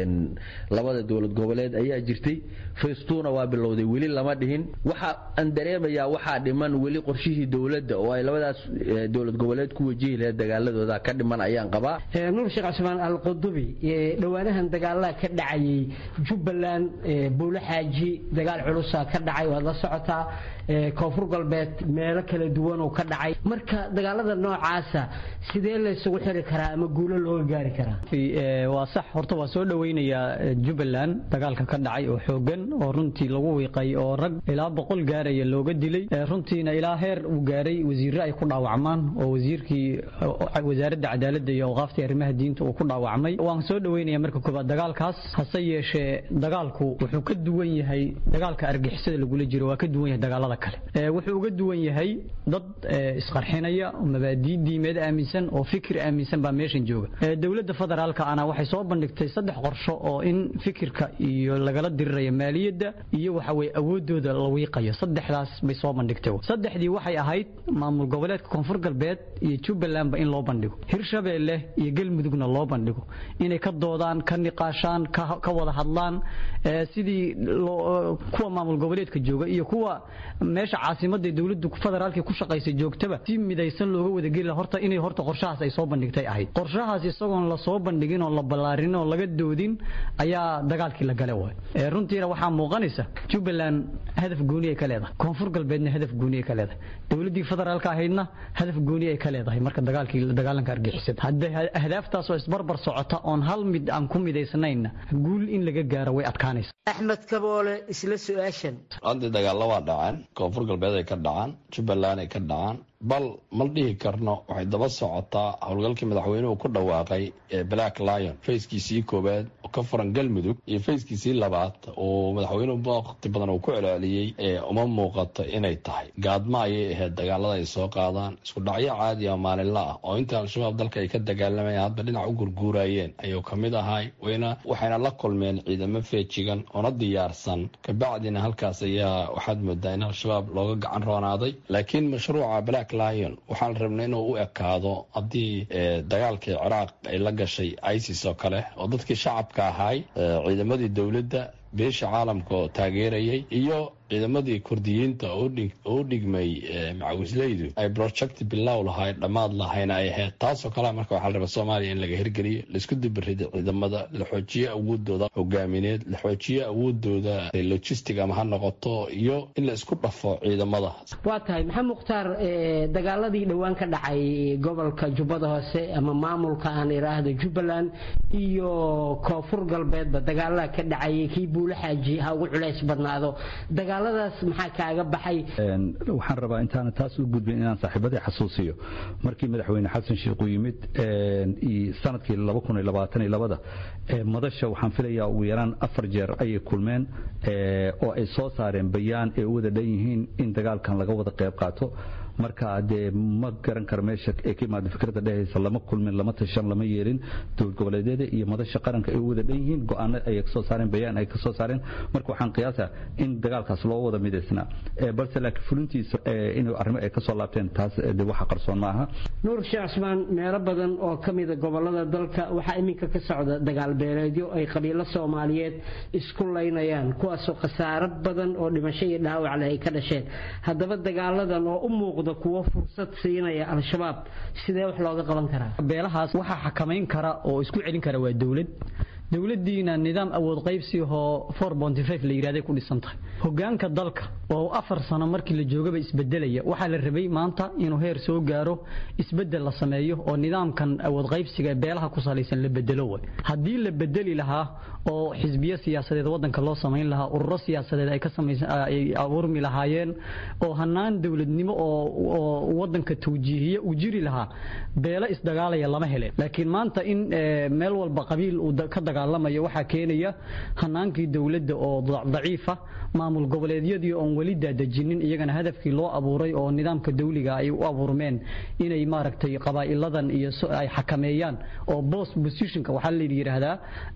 labada dowlad goboleed ayaa jirtay face two-na waa bilowday weli lama dhihin waxa aan dareemayaa waxaa dhiman weli qorshihii dowladda oo ay labadaas dowlad goboleed ku wajihi lahayd dagaaladooda ka dhiman ayaan qabaa nuur sheekh cusmaan alqudubi dhowaanahan dagaalada ka dhacayay jubbaland buulo xaaji dagaal culusa ka dhacay waad la socotaa koonfur galbeed meelo kala duwan oo ka dhacay marka dagaalada noocaasa sidee laysugu xiri karaa ama guulo looga gaari karaa karaa waa sax horta waa soo dhoweynayaa jubbaland dagaalka ka dhacay oo xoogan oo runtii lagu wiiqay oo rag ilaa boqol gaaraya looga dilay runtiina ilaa heer uu gaaray wasiirre ay ku dhaawacmaan oo wasiirkii wasaaradda cadaaladda iyo awqaaftii arrimaha diinta uu ku dhaawacmay waan soo dhoweynaya marka koobaad dagaalkaas hase yeeshee dagaalku wuxuu ka duwan yahay dagaalka argixisada lagula jiro waa ka duwan yahay dagaalada kale wuxuu uga duwan yahay dad isqarxinaya mabaadii diimeed aaminsan oo fikir aaminsan baa meeshan jooga dowladda federaalka ana waxay soo bandhigtay saddex qorsho oo in fikirka iyo lagala dirirayo maaliyadda iyo waxa weye awoodooda la wiiqayo saddexdaas bay soo bandhigtay saddexdii waxay ahayd maamul goboleedka koonfur galbeed iyo jubbalandba in loo bandhigo hirshabeelle iyo galmudugna loo bandhigo inay ka doodaan ka niqaashaan ka wada hadlaan sidii kuwa maamul goboleedka jooga iyo kuwa meesha caasimadda dowladdu federaalka ku shaqaysa joogtaba si midaysan looga wadageli horta inay horta qorshahaas ay soo bandhigtay ahayd qorshahaas isagoon la soo bandhigin oo la ballaarin oo laga doodin ayaa dagaalkii la gale waay runtiina waxaa muuqanaysa jubbaland hadaf gooni ay ka leedahay koonfur galbeedna hadaf gooni ay ka leedahay dowladdii federaalka ahaydna hadaf gooni ay ka leedahay marka dagaalkii dagaalanka argixisada haddii ahdaaftaas oo isbarbar socota oon hal mid aan ku midaysnayna guul in laga gaaro way adkaanaysa axmed kaboole isla su-aashan haddii dagaalla waa dhaceen koonfur galbeed ay ka dhacaan jubbaland ay ka dhacaan bal ma dhihi karno waxay daba socotaa howlgalkii madaxweynuhu ku dhawaaqay ee black lion fayskiisii koowaad oo ka furan galmudug iyo fayskiisii labaad oo madaxweynuhu waqti badan uu ku celceliyey ee uma muuqato inay tahay gaadma ayay ahayd dagaalada ay soo qaadaan isku dhacyo caadi oo maalinla ah oo inta al-shabaab dalka ay ka dagaalamayaan hadba dhinac u gurguurayeen ayuu ka mid ahay wayna waxayna la kulmeen ciidamo feejigan oona diyaarsan kabacdina halkaas ayaa waxaad moodaa in al-shabaab looga gacan roonaaday laakiin mashruuca black lion waxaan rabnay inuu u ekaado haddii dagaalkii ciraaq ay la gashay isis oo kale oo dadkii shacabka ahaay ciidamadii dowladda beesha caalamka oo taageerayay iyo ciidamadii kurdiyiinta oo u dhigmay macawisleydu ay project bilow lahay dhammaad lahayna ay ahayd taasoo kale marka waxaa la rabaa soomaaliya in laga hirgeliyo laisku dibirido ciidamada la xoojiyo awoodooda hogaamineed la xoojiyo awoodooda logistic ama ha noqoto iyo in la isku dhafo ciidamada waa tahay maxamed mukhtaar dagaaladii dhowaan ka dhacay gobolka jubbada hoose ama maamulka aan iraahdo jubbaland iyo koonfur galbeedba dagaalada ka dhacayay kii buula xaaji ha ugu culays badnaado dagaaladaas maxaa kaaga baxay waxaan rabaa intaana taas u gudbin inaan saaxiibadii xasuusiyo markii madaxweyne xasan sheikh uu yimid sanadkii da madasha waxaan filayaa ugu yaraan afar jeer ayay kulmeen oo ay soo saareen bayaan ay u wada dhan yihiin in dagaalkan laga wada qayb qaato marka dee ma garan karo meesha ay ka imaada fikradda dhehaysa lama kulmin lama tashan lama yeelin dowlad goboleedyada iyo madasha qaranka ay u wada dhan yihiin go-aano ayay kasoo saareen bayaan ay kasoo saareen marka waxaan qiyaasa in dagaalkaas loo wada midaysnaa balse laakiin fulintiisa inuu arrimo ay kasoo laabteen taas de waxa qarsoon ma aha nuur sheekh cusmaan meelo badan oo ka mida gobolada dalka waxaa iminka ka socda dagaal beeleedyo ay qabiilo soomaaliyeed isku laynayaan kuwaasoo khasaaro badan oo dhimasho iyo dhaawac leh ay ka dhasheen haddaba dagaaladan oo u muuqda kuwo fursad siinaya al-shabaab sidee wax looga qaban karaa beelahaas waxaa xakamayn kara oo isku celin kara waa dowlad dowladdiina nidaam awood qaybsi oo la yidhahday ku dhisan tahay hogaanka dalka oo afar sano markii la joogaba isbedelaya waxaa la rabay maanta inuu heer soo gaaro isbedel la sameeyo oo nidaamkan awood qaybsiga beelaha ku salaysan la bedelo way haddii la bedeli lahaa oo xisbiyo siyaasadeed wadanka loo samayn lahaa ururo siyaasadeed ay ka ay abuurmi lahaayeen oo hanaan dowladnimo oo wadanka tawjiihiye uu jiri lahaa beelo isdagaalaya lama heleen laakiin maanta in meel walba qabiil uu ka dagaalamayo waxaa keenaya hanaankii dowladda oo daciifa maamul goboleedyadii oon weli daadejinin iyagana hadafkii loo abuuray oo nidaamka dawliga ay u abuurmeen inay maaragtay qabaa'iladan iyo ay xakameeyaan oo bost positionka waxaa la yidhaahdaa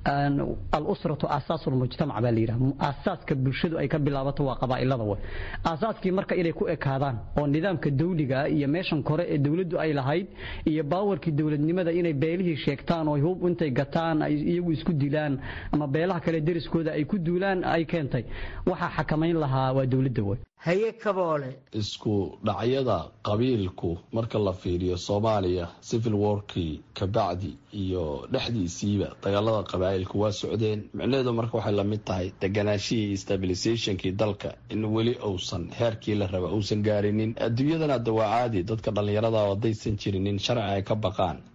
al-usratu aasaasu lmujtamac baa la yidhahda aasaaska bulshadu ay ka bilaabato waa qabaa'ilada way aasaaskii marka inay ku ekaadaan oo nidaamka dawliga iyo meeshan kore ee dowladdu ay lahayd iyo baawarkii dowladnimada inay beelihii sheegtaan oo hub intay gataan ay iyagu isku dilaan ama beelaha kale deriskooda ay ku duulaan ay keentay waxaa xakamayn lahaa waa dowladda way haye kaboole isku dhacyada qabiilku marka la fiiriyo soomaaliya civil warkii kabacdi iyo dhexdiisiiba dagaalada qabaa'ilku waa socdeen micnaheedu marka waxay lamid tahay deganaashihii iyo stabilisationkii dalka in weli uusan heerkii la raba uusan gaarinin adduunyadana hadda waa caadi dadka dhallinyarada haddaysan jirinin sharci ay ka baqaan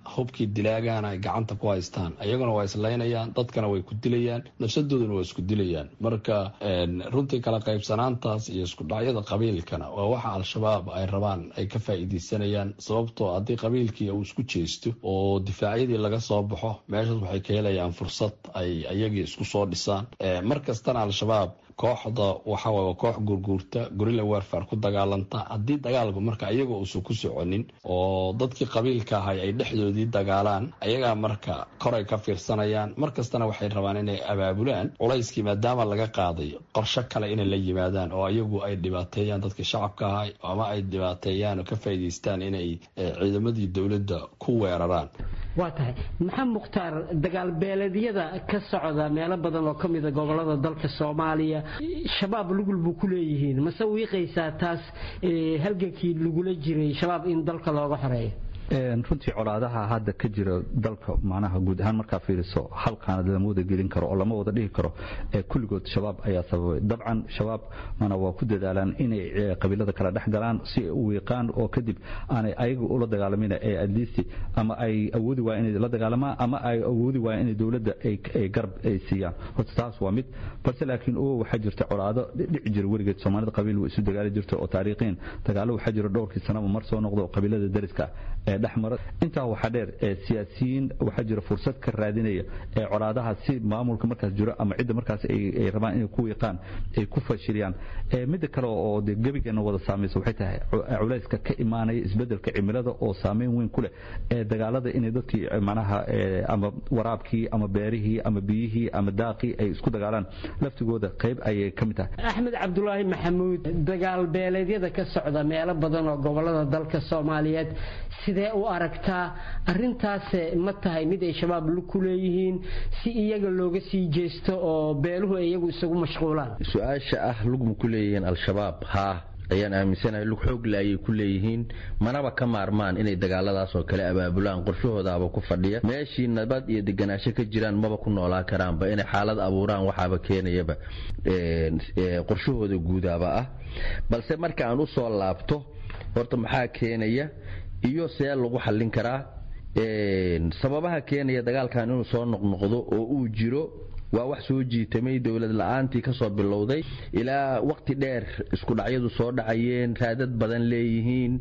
hubkii dilaagana ay gacanta ku haystaan ayaguna waa islaynayaan dadkana way ku dilayaan nafsadooduna waa isku dilayaan marka runtii kala qaybsanaantaas iyo iskudhacyada qabiilkana waa waxa al-shabaab ay rabaan ay ka faa'iideysanayaan sababtoo haddii qabiilkii uu isku jeesto oo difaacyadii laga soo baxo meeshaas waxay ka helayaan fursad ay ayagii isku soo dhisaan mar kastana al-shabaab kooxda waxa waa koox gurguurta gorilla warfare ku dagaalanta haddii dagaalku marka ayaga uusan ku soconin oo dadkii qabiilka ahay ay dhexdoodii dagaalaan ayagaa marka koray ka fiirsanayaan mar kastana waxay rabaan inay abaabulaan culayskii maadaama laga qaaday qorsho kale inay la yimaadaan oo ayagu ay dhibaateeyaan dadkii shacabka ahay ama ay dhibaateeyaan oo ka faa'iidaystaan inay ciidamadii dowladda ku weeraraan waa tahay maxamed mukhtaar dagaal beeleedyada ka socda meelo badan oo ka mida gobolada dalka soomaaliya shabaab lugul buu ku leeyihiin mase wiiqaysaa taas halgankii lagula jiray shabaab in dalka looga xoreeyo runtii colaadaha hadda ka jira dalka macnaha guud ahaan markaa fiiriso hal qaanad lama wada gelin karo oo lama wada dhihi karo kulligood shabaab ayaa sababay dabcan shabaab mana waa ku dadaalaan inay qabiilada kala dhex galaan si ay u wiiqaan oo kadib aanay ayaga ula dagaalamin ee adliisi ama ay awoodi waayeen inay la dagaalamaan ama ay awoodi waayeen inay dowladda ay garab ay siiyaan horta taas waa mid balse laakiin oo waxaa jirta colaado dhici jira weligeed soomaalida qabiil way isu dagaali jirta oo taariikhiin dagaalo waxaa jira dhowrkii sanaba mar soo noqdo oo qabiilada dariska ee dhexmara intaa waxaa dheer ee siyaasiyiin waxaa jira fursad ka raadinaya ee colaadaha si maamulka markaas jiro ama cidda markaas ay rabaan inay ku wiiqaan ay ku fashiliyaan midda kale oo de gebigeena wada saamaysa waxay tahay culayska ka imaanaya isbedelka cimilada oo saameyn weyn ku leh ee dagaalada inay dadkii macnaha ama waraabkii ama beerihii ama biyihii ama daaqii ay isku dagaalaan laftigooda qayb ayay ka mid tahay axmed cabdulaahi maxamuud dagaal beeleedyada ka socda meelo badan oo gobolada dalka soomaaliyeed sidee u aragtaa arintaas ma tahay mid ay shabaab ku leeyihiin si iyaga looga sii jeesto oo beeluhu iyagu isagu mashquulaan su-aasha ah lugma ku leeyihiin al-shabaab haa ayaan aaminsanahay lug xoogle ayay ku leeyihiin manaba ka maarmaan inay dagaaladaas oo kale abaabulaan qorshahoodaaba ku fadhiya meeshii nabad iyo deganaansho ka jiraan maba ku noolaa karaanba inay xaalad abuuraan waxaaba keenayaba qorshahooda guudaaba ah balse marka aan u soo laabto horta maxaa keenaya iyo see lagu xallin karaa sababaha keenaya dagaalkan inuu soo noqnoqdo oo uu jiro waa wax soo jiitamay dowlad la-aantii kasoo bilowday ilaa waqti dheer iskudhacyadu soo dhacayeen raadad badan leeyihiin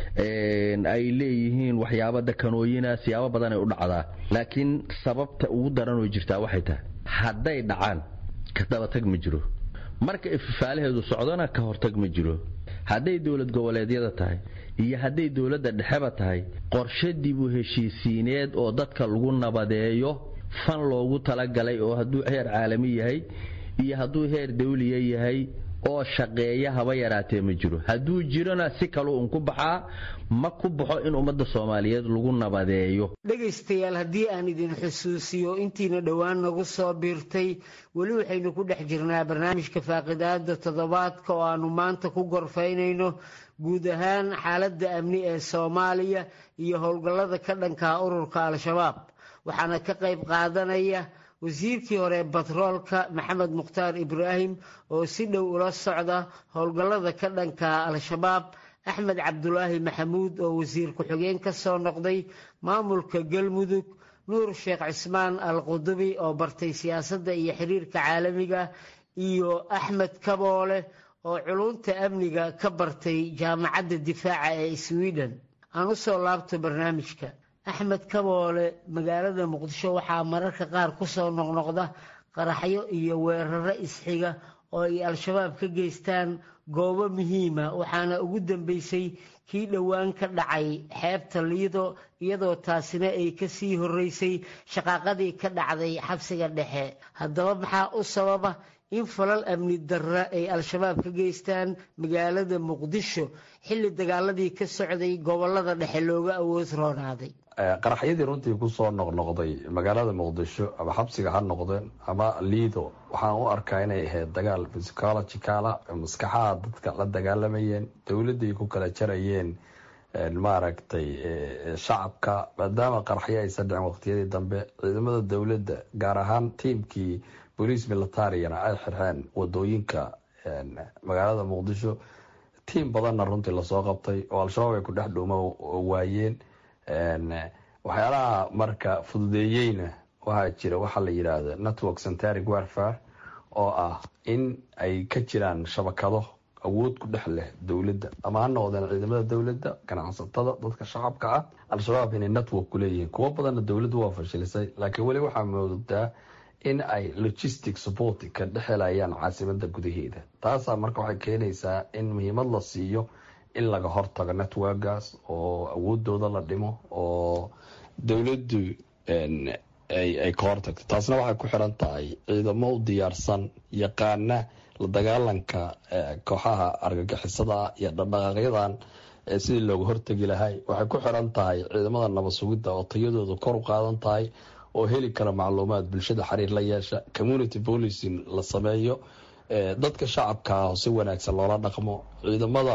ay leeyihiin waxyaabo dakanooyina siyaabo badan ay u dhacdaa laakiin sababta ugu daranoo jirtaa waxay tahay hadday dhacaan ka dabatag ma jiro marka ififaalaheedu socdona ka hortag ma jiro hadday dowlad goboleedyada tahay iyo hadday dowladda dhexeba tahay qorshe dib u heshiisiineed oo dadka lagu nabadeeyo fan loogu talagalay oo hadduu heer caalami yahay iyo hadduu heer dawliya yahay oo shaqeeya haba yaraatee ma jiro hadduu jirona si kaluu un ku baxaa ma ku baxo in ummadda soomaaliyeed lagu nabadeeyo dhegaystayaal haddii aan idin xusuusiyo intiina dhowaan nagu soo biirtay weli waxaynu ku dhex jirnaa barnaamijka faaqidaada toddobaadka oo aanu maanta ku gorfaynayno guud ahaan xaaladda amni ee soomaaliya iyo howlgallada ka dhankaa ururka al-shabaab waxaana ka qayb qaadanaya wasiirkii hore batroolka maxamed mukhtaar ibraahim oo si dhow ula socda howlgallada ka dhanka al-shabaab axmed cabdulaahi maxamuud oo wasiir ku-xigeen ka soo noqday maamulka galmudug nuur sheekh cismaan al qudubi oo bartay siyaasadda iyo xiriirka caalamiga iyo axmed kaboole oo culunta amniga ka bartay jaamacadda difaaca ee sweden aan u soo laabto barnaamijka axmed kaboole magaalada muqdisho waxaa mararka qaar ku soo noqnoqda qaraxyo iyo weeraro isxiga oo ay al-shabaab ka geystaan goobo muhiima waxaana ugu dambeysay kii dhowaan ka dhacay xeebta liido iyadoo taasina ay ka sii horreysay shaqaaqadii ka dhacday xabsiga dhexe haddaba maxaa u sababa in falal amni darra ay al-shabaab ka geystaan magaalada muqdisho xilli dagaaladii ka socday gobolada dhexe looga awood roonaaday qaraxyadii runtii kusoo noqnoqday magaalada muqdisho ama xabsiga ha noqdeen ama liido waxaan u arkaa inay ahayd dagaal psychologicala maskaxaha dadka la dagaalamayeen dowladday ku kala jarayeen maaragtay shacabka maadaama qaraxyo aysan dhicin waqtiyadii dambe ciidamada dowladda gaar ahaan tiimkii boliis militariyana ay xirxeen wadooyinka magaalada muqdisho tiim badanna runtii lasoo qabtay oo al-shabaab ay ku dhex dhuuma waayeen waxyaalaha marka fududeeyeyna waxaa jira waxaa la yidhaahda network centaric warfare oo ah in ay ka jiraan shabakado awood ku dhex leh dowladda ama ha noqdeen ciidamada dowladda ganacsatada dadka shacabka ah al-shabaab inay network ku leeyihiin kuwo badanna dowladdu waa fashilisay laakiin weli waxaa moodaa in ay logistic support ka dhexelayaan caasimada gudaheeda taasaa marka waxay keenaysaa in muhiimad la siiyo in laga hortago networkaas oo awoodooda la dhimo oo dowladdu ay ka hortagto taasna waxay ku xiran tahay ciidamo u diyaarsan yaqaana la dagaalanka kooxaha argagixisada iyo dhaqdhaqaaqyadan sidii looga hortegi lahay waxay ku xiran tahay ciidamada nabad sugidda oo tayadooda kor u qaadan tahay oo heli kara macluumaad bulshada xiriir la yeesha community policing la sameeyo dadka shacabka ah si wanaagsan loola dhaqmo ciidamada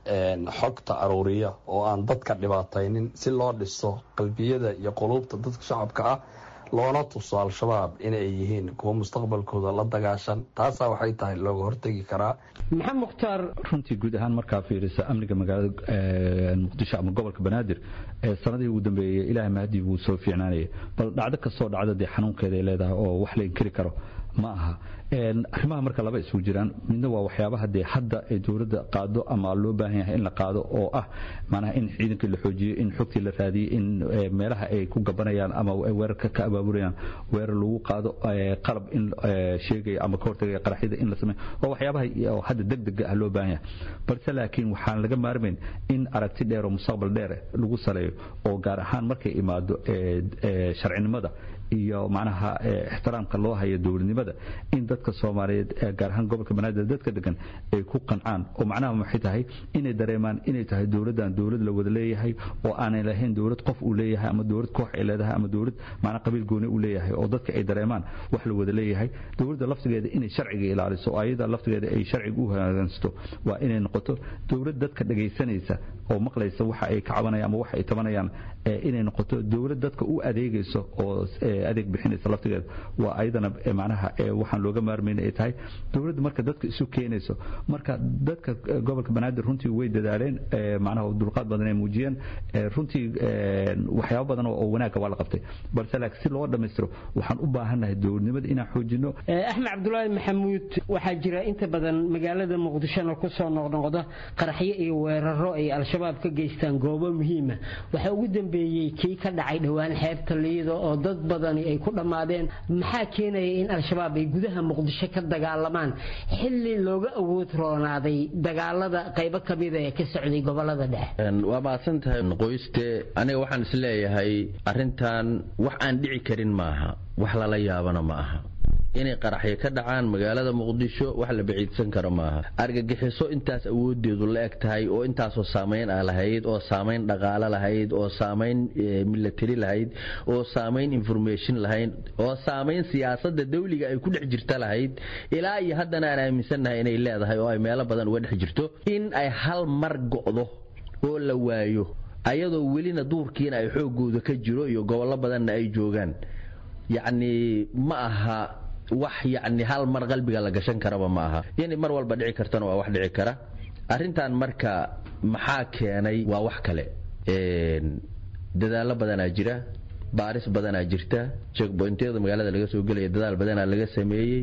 xogta aruuriya oo aan dadka dhibaataynin si loo dhiso qalbiyada iyo quluubta dadka shacabka ah loona tuso al-shabaab inay yihiin kuwa mustaqbalkooda la dagaashan taasaa waxay tahay looga hortegi karaa maxamed mukhtaar runtii guud ahaan markaa fiirisa amniga magaalada muqdisho ama gobolka banaadir sanadihii ugu dambeeyey ilaahay mahadii wuu soo fiicnaanayay bal dhacdo kastoo dhacda dee xanuunkeeda ay leedahay oo wax la inkiri karo ma aha arrimaha marka laba isugu jiraan midna waa waxyaabaha dee hadda ay dowladda qaado ama loo baahan yahay in la qaado oo ah macnaha in ciidankii la xoojiyo in xogtii la raadiyo in meelaha ay ku gabanayaan ama weerarka ka abaabulayaan weerar lagu qaado qalab in sheegaya ama ka hortagaya qaraxyada in la sameeyo waa waxyaabaha hadda degdega ah loo baahan yahay balse laakiin waxaan laga maarmayn in aragti dheer oo mustaqbal dheer lagu saleeyo oo gaar ahaan markay imaado sharcinimada iyo macnaha ixtiraamka loo hayo dowladnimada in dadka soomaaliyeed gaar ahaan gobolka banaadir dadka degan ay ku qancaan oo macnaha maxay tahay inay dareemaan inay tahay dowladdan dowlad la wada leeyahay oo aanay lahayn dowlad qof uu leeyahay ama dowlad koox ay leedahay ama dowlad macnaha qabiil gooni uu leeyahay oo dadka ay dareemaan wax la wada leeyahay dowladda laftigeeda inay sharciga ilaaliso oo ayada laftigeeda ay sharciga u hagaansato waa inay noqoto dowlad dadka dhagaysanaysa oo maqlaysa waxa ay ka cabanayaan ama waxa ay tabanayaan inay noqoto dowlad dadka u adeegayso oo adeeg bixinaysa laftigeeda waa ayadana macnaha waxaan looga maarmayna ay tahay dowladda marka dadka isu keenayso marka dadka gobolka banaadir runtii way dadaaleen macnaha dulqaad badan ay muujiyeen runtii waxyaabo badan oo wanaagga waa la qabtay balse laakiin si loo dhammaystiro waxaan u baahannahay dowladnimada inaan xoojino axmed cabdulaahi maxamuud waxaa jira inta badan magaalada muqdishona kusoo noqnoqda qaraxyo iyo weeraro ay al-shabaab ka geystaan goobo muhiima waxaa ugu dambeeyey kii ka dhacay dhowaan xeebta liido oo dad badani ay ku dhammaadeen maxaa keenaya in al-shabaab ay gudaha muqdisho ka dagaalamaan xilli looga awood roonaaday dagaalada qaybo kamida ee ka socday gobolada dhexe waa mahadsan tahay qoyste aniga waxaan isleeyahay arintan wax aan dhici karin maaha wax lala yaabana ma aha inay qaraxyo ka dhacaan magaalada muqdisho wax la baciidsan karo maaha argagixiso intaas awoodeedu la eg tahay oo intaasoo saamayn ah lahayd oo saamayn dhaqaale lahayd oo saamayn milatari lahayd oo saamayn information lahayd oo saamayn siyaasada dawliga ay ku dhex jirta lahayd ilaa iyo haddana aan aaminsannahay inay leedahay oo ay meelo badan uga dhex jirto in ay hal mar go'do oo la waayo ayadoo welina duurkiina ay xoogooda ka jiro iyo gobollo badanna ay joogaan yacni ma aha wax yacni hal mar qalbiga la gashan karaba ma aha inay mar walba dhici kartana waa wax dhici kara arrintan marka maxaa keenay waa wax kale dadaallo badanaa jira baaris badanaa jirta checkpointyada magaalada laga soo gelaya dadaal badanaa laga sameeyey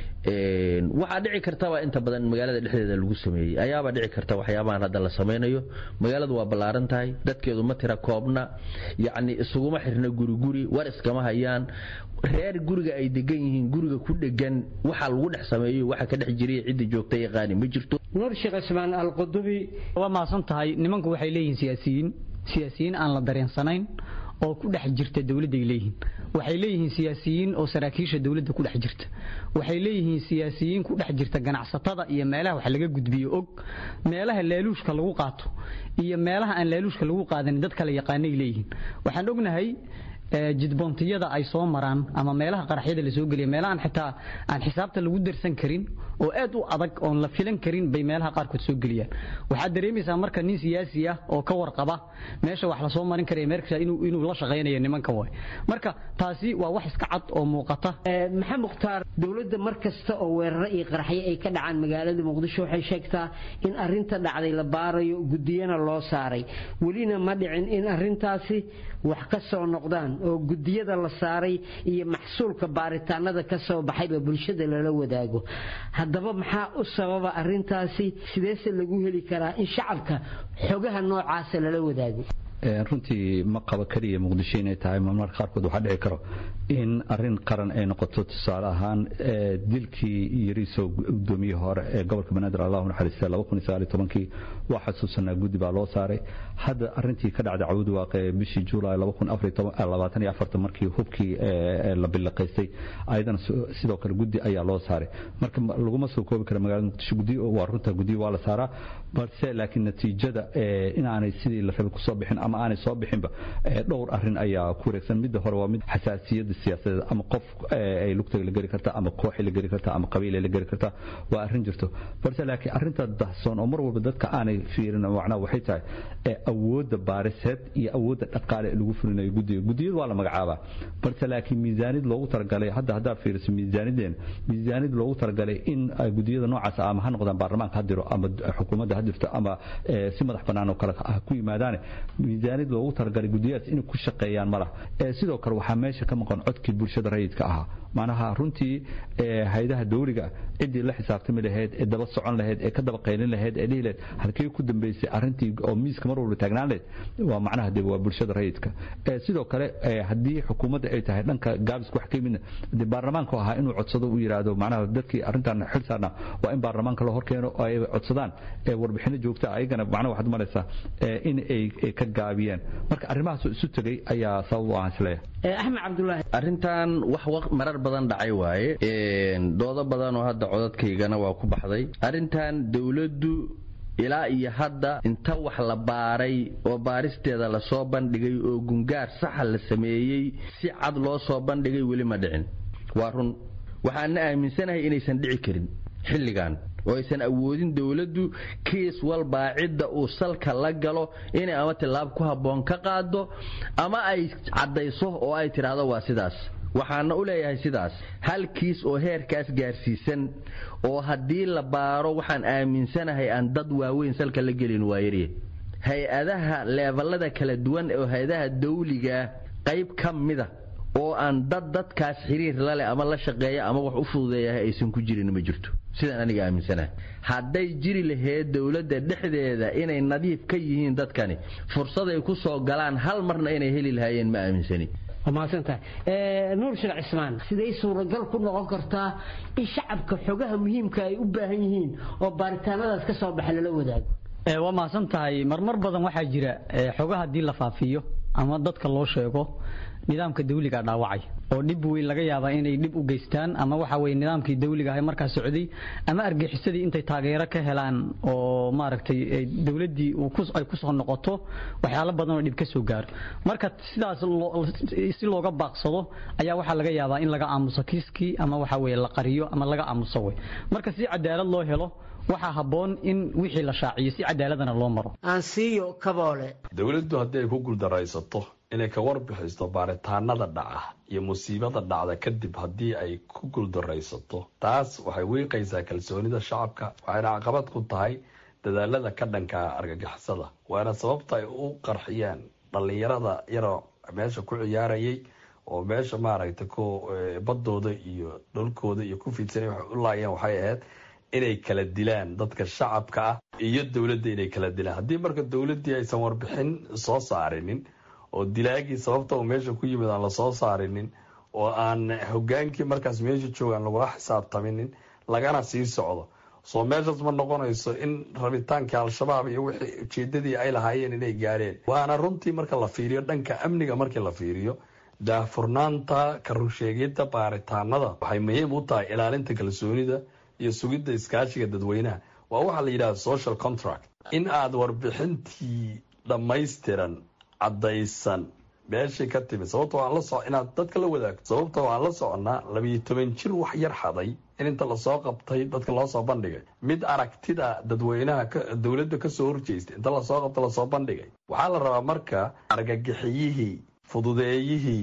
waxaa dhici kartaba inta badan magaalada dhexdeeda lagu sameeyey ayaabaa dhici karta waxyaabahan hadda la samaynayo magaaladu waa ballaaran tahay dadkeedu ma tira koobna yacni isuguma xirna guriguri war iskama hayaan reer guriga ay degan yihiin guriga ku dhegan waxa lagu dhex sameeyo waxa ka dhex jiray cidda joogta yaqaani ma jirto nuur sheekh cismaan alqudubi waa mahadsan tahay nimanku waxay leeyihiin siyaasiyiin siyaasiyiin aan la dareensanayn oo ku dhex jirta dowladday leeyihiin waxay leeyihiin siyaasiyiin oo saraakiisha dowladda ku dhex jirta waxay leeyihiin siyaasiyiin ku dhex jirta ganacsatada iyo meelaha wax laga gudbiyo og meelaha laaluushka lagu qaato iyo meelaha aan laaluushka lagu qaadanin dad kale yaqaanay leeyihiin waxaan ognahay jidboontiyada ay soo maraan ama meelaha qaraxyada la soo geliya meelahaan xitaa aan xisaabta lagu darsan karin oo aad u adag oon la filan karin bay meelaha qaarkood soo geliyaan waxaad dareemaysaa marka nin siyaasi ah oo ka warqaba meesha wax lasoo marin karaya meerkasa inuu la shaqaynayo nimankan waay marka taasi waa wax iska cad oo muuqata maxamed mukhtaar dowladda mar kasta oo weeraro iyo qaraxyo ay ka dhacaan magaalada muqdisho waxay sheegtaa in arinta dhacday la baarayo gudiyana loo saaray welina ma dhicin in arintaasi wax ka soo noqdaan oo gudiyada la saaray iyo maxsuulka baaritaanada ka soo baxayba bulshada lala wadaago haddaba maxaa u sababa arintaasi sideese lagu heli karaa in shacabka xogaha noocaasa lala wadaago runtii ma qabo keliya muqdisho inay tahay marmarka qaarkood waxaa dhici karo in arin qaran ay noqoto tusaale ahaan dilkii yariiso gudoomiye hore ee gobolka banaadir allahu naxariista laba kun iyo sagaal iyo tobankii waa xasuusanaa guddi baa loo saaray hadda arintii ka dhacday cawdi waaqe bishii juulaay laba kun labaatan iyo afartan markii hubkii la bilaqaystay ayadana sidoo kale guddi ayaa loo saaray marka laguma soo koobi kara magaalada muqdisho gudi waa runta guddiyo waa la saaraa balse laakiin natiijada inaanay sidii la rabay kusoo bixin ama aanay soo bixinba dhowr arin ayaa ku wareegsan midda hore waa mid xasaasiyada siyaasadeed ama qof ay lugtaga la geli karta ama kooxay la geli karta ama qabiilay la geli karta waa arrin jirto balse laakiin arrinta dahsoon oo mar walba dadka aanay fiirin macnaha waxay tahay awoodda baariseed iyo awoodda dhaqaale lagu fulinayo guddiga guddiyadu waa la magacaabaa balse laakiin miisaanid loogu talagalay hadda haddaa fiiriso miisaanideen miisaanid loogu talagalay in guddiyada noocaas ama ha noqdaan baarlamaanka ha diro ama xukuumadda ha dirto ama si madax bannaan oo kale ha ku yimaadaane miisaanid loogu talagalay guddiyahaas inay ku shaqeeyaan ma laha sidoo kale waxaa meesha ka maqan codkii bulshada rayidka ahaa macnaha runtii haydaha dawliga ciddii la xisaabtami lahayd ee daba socon lahayd ee ka daba qaylin lahayd ee dhihi lahayd halkee ku dambeysay arrintii oo miiska mar walba taagnaan lahayd waa macnaha de waa bulshada rayidka sidoo kale haddii xukuumadda ay tahay dhanka gaabisku wax ka yimidna de baarlamaanku ahaa inuu codsado uu yidhaahdo macnaha dadkii arrintan xil saarna waa in baarlamaanka la horkeeno oo ay codsadaan warbixino joogta ayagana macnaha waxaad malaysaa in ay ka gaabiyeen marka arrimahaas isu tegay ayaa sabab u ahaan isleeyahay axmed cabdulaahi arrintan wax marar badan dhacay waaye doodo badan oo hadda codadkaygana waa ku baxday arrintan dowladdu ilaa iyo hadda inta wax la baaray oo baaristeeda lasoo bandhigay oo gungaar saxa la sameeyey si cad loo soo bandhigay weli ma dhicin waa run waxaana aaminsanahay inaysan dhici karin xilligan oo aysan awoodin dowladdu kiis walbaa cidda uu salka la galo inay ama tillaab ku habboon ka qaado ama ay caddayso oo ay tidhaahdo waa sidaas waxaana u leeyahay sidaas hal kiis oo heerkaas gaarsiisan oo haddii la baaro waxaan aaminsanahay aan dad waaweyn salka la gelin waayarye hay-adaha leeballada kala duwan oo hay-adaha dawligaa qayb ka mida oo aan dad dadkaas xiriir laleh ama la shaqeeya ama wax u fududeeyahay aysan ku jirin ma jirto sidaan aniga aaminsanahay hadday jiri lahayd dowladda dhexdeeda inay nadiif ka yihiin dadkani fursaday ku soo galaan hal marna inay heli lahaayeen ma aaminsani mahadsantahay nuur sheekh cismaan siday suuragal ku noqon kartaa in shacabka xogaha muhiimka ay u baahan yihiin oo baaritaanadaas ka soo baxa lala wadaago waa mahadsan tahay marmar badan waxaa jira xogaha haddii la faafiyo ama dadka loo sheego nidaamka dawliga dhaawacay oo dhib weyn laga yaabaa inay dhib u geystaan ama waxa weye nidaamkii dawliga ahay markaa socday ama argixisadii intay taageero ka helaan oo maaragtay dowladdii ay kusoo noqoto waxyaalo badan oo dhib ka soo gaaro marka sidaas si looga baaqsado ayaa waxaa laga yaabaa in laga aamuso kiiskii ama waxa weye la qariyo ama laga aamuso wey marka si cadaalad loo helo waxaa habboon in wixii la shaaciyo si cadaaladana loo maro aansiiyo kaboole dowladdu haddii ay ku guuldaraysato inay ka warbixisto baaritaanada dhaca iyo musiibada dhacda kadib haddii ay ku guuldaraysato taas waxay wiiqaysaa kalsoonida shacabka waxayna caqabad ku tahay dadaalada ka dhanka argagixisada waana sababta ay u qarxiyaan dhallinyarada yaroo meesha ku ciyaarayay oo meesha maaragtay ku badooda iyo dhulkooda iyo ku fiidsanay waxay u laayeen waxay ahayd inay kala dilaan dadka shacabka ah iyo dowladda inay kala dilaan haddii marka dowladdii aysan warbixin soo saarinin oo dilaagii sababta uu meesha ku yimid aan lasoo saarinin oo aan hogaankii markaas meesha joogaan lagula xisaabtaminin lagana sii socdo soo meeshaas ma noqonayso in rabitaankii al-shabaab iyo wixii ujeedadii ay lahaayeen inay gaareen waana runtii marka la fiiriyo dhanka amniga markii la fiiriyo daahfurnaanta karunsheegidda baaritaanada waxay muhiim u tahay ilaalinta kalsoonida iyo sugidda iskaashiga dadweynaha waa waxaa la yidhahda social contract in aad warbixintii dhammaystiran caddaysan meeshay ka timid sababta waan la so inaad dadka la wadaagto sababta waan la soconaa labiyo toban jir wax yar xaday in inta lasoo qabtay dadka loo soo bandhigay mid aragtida dadweynaha dowladda kasoo horjeestay inta lasoo qabta lasoo bandhigay waxaa la rabaa marka argagixiyihii fududeeyihii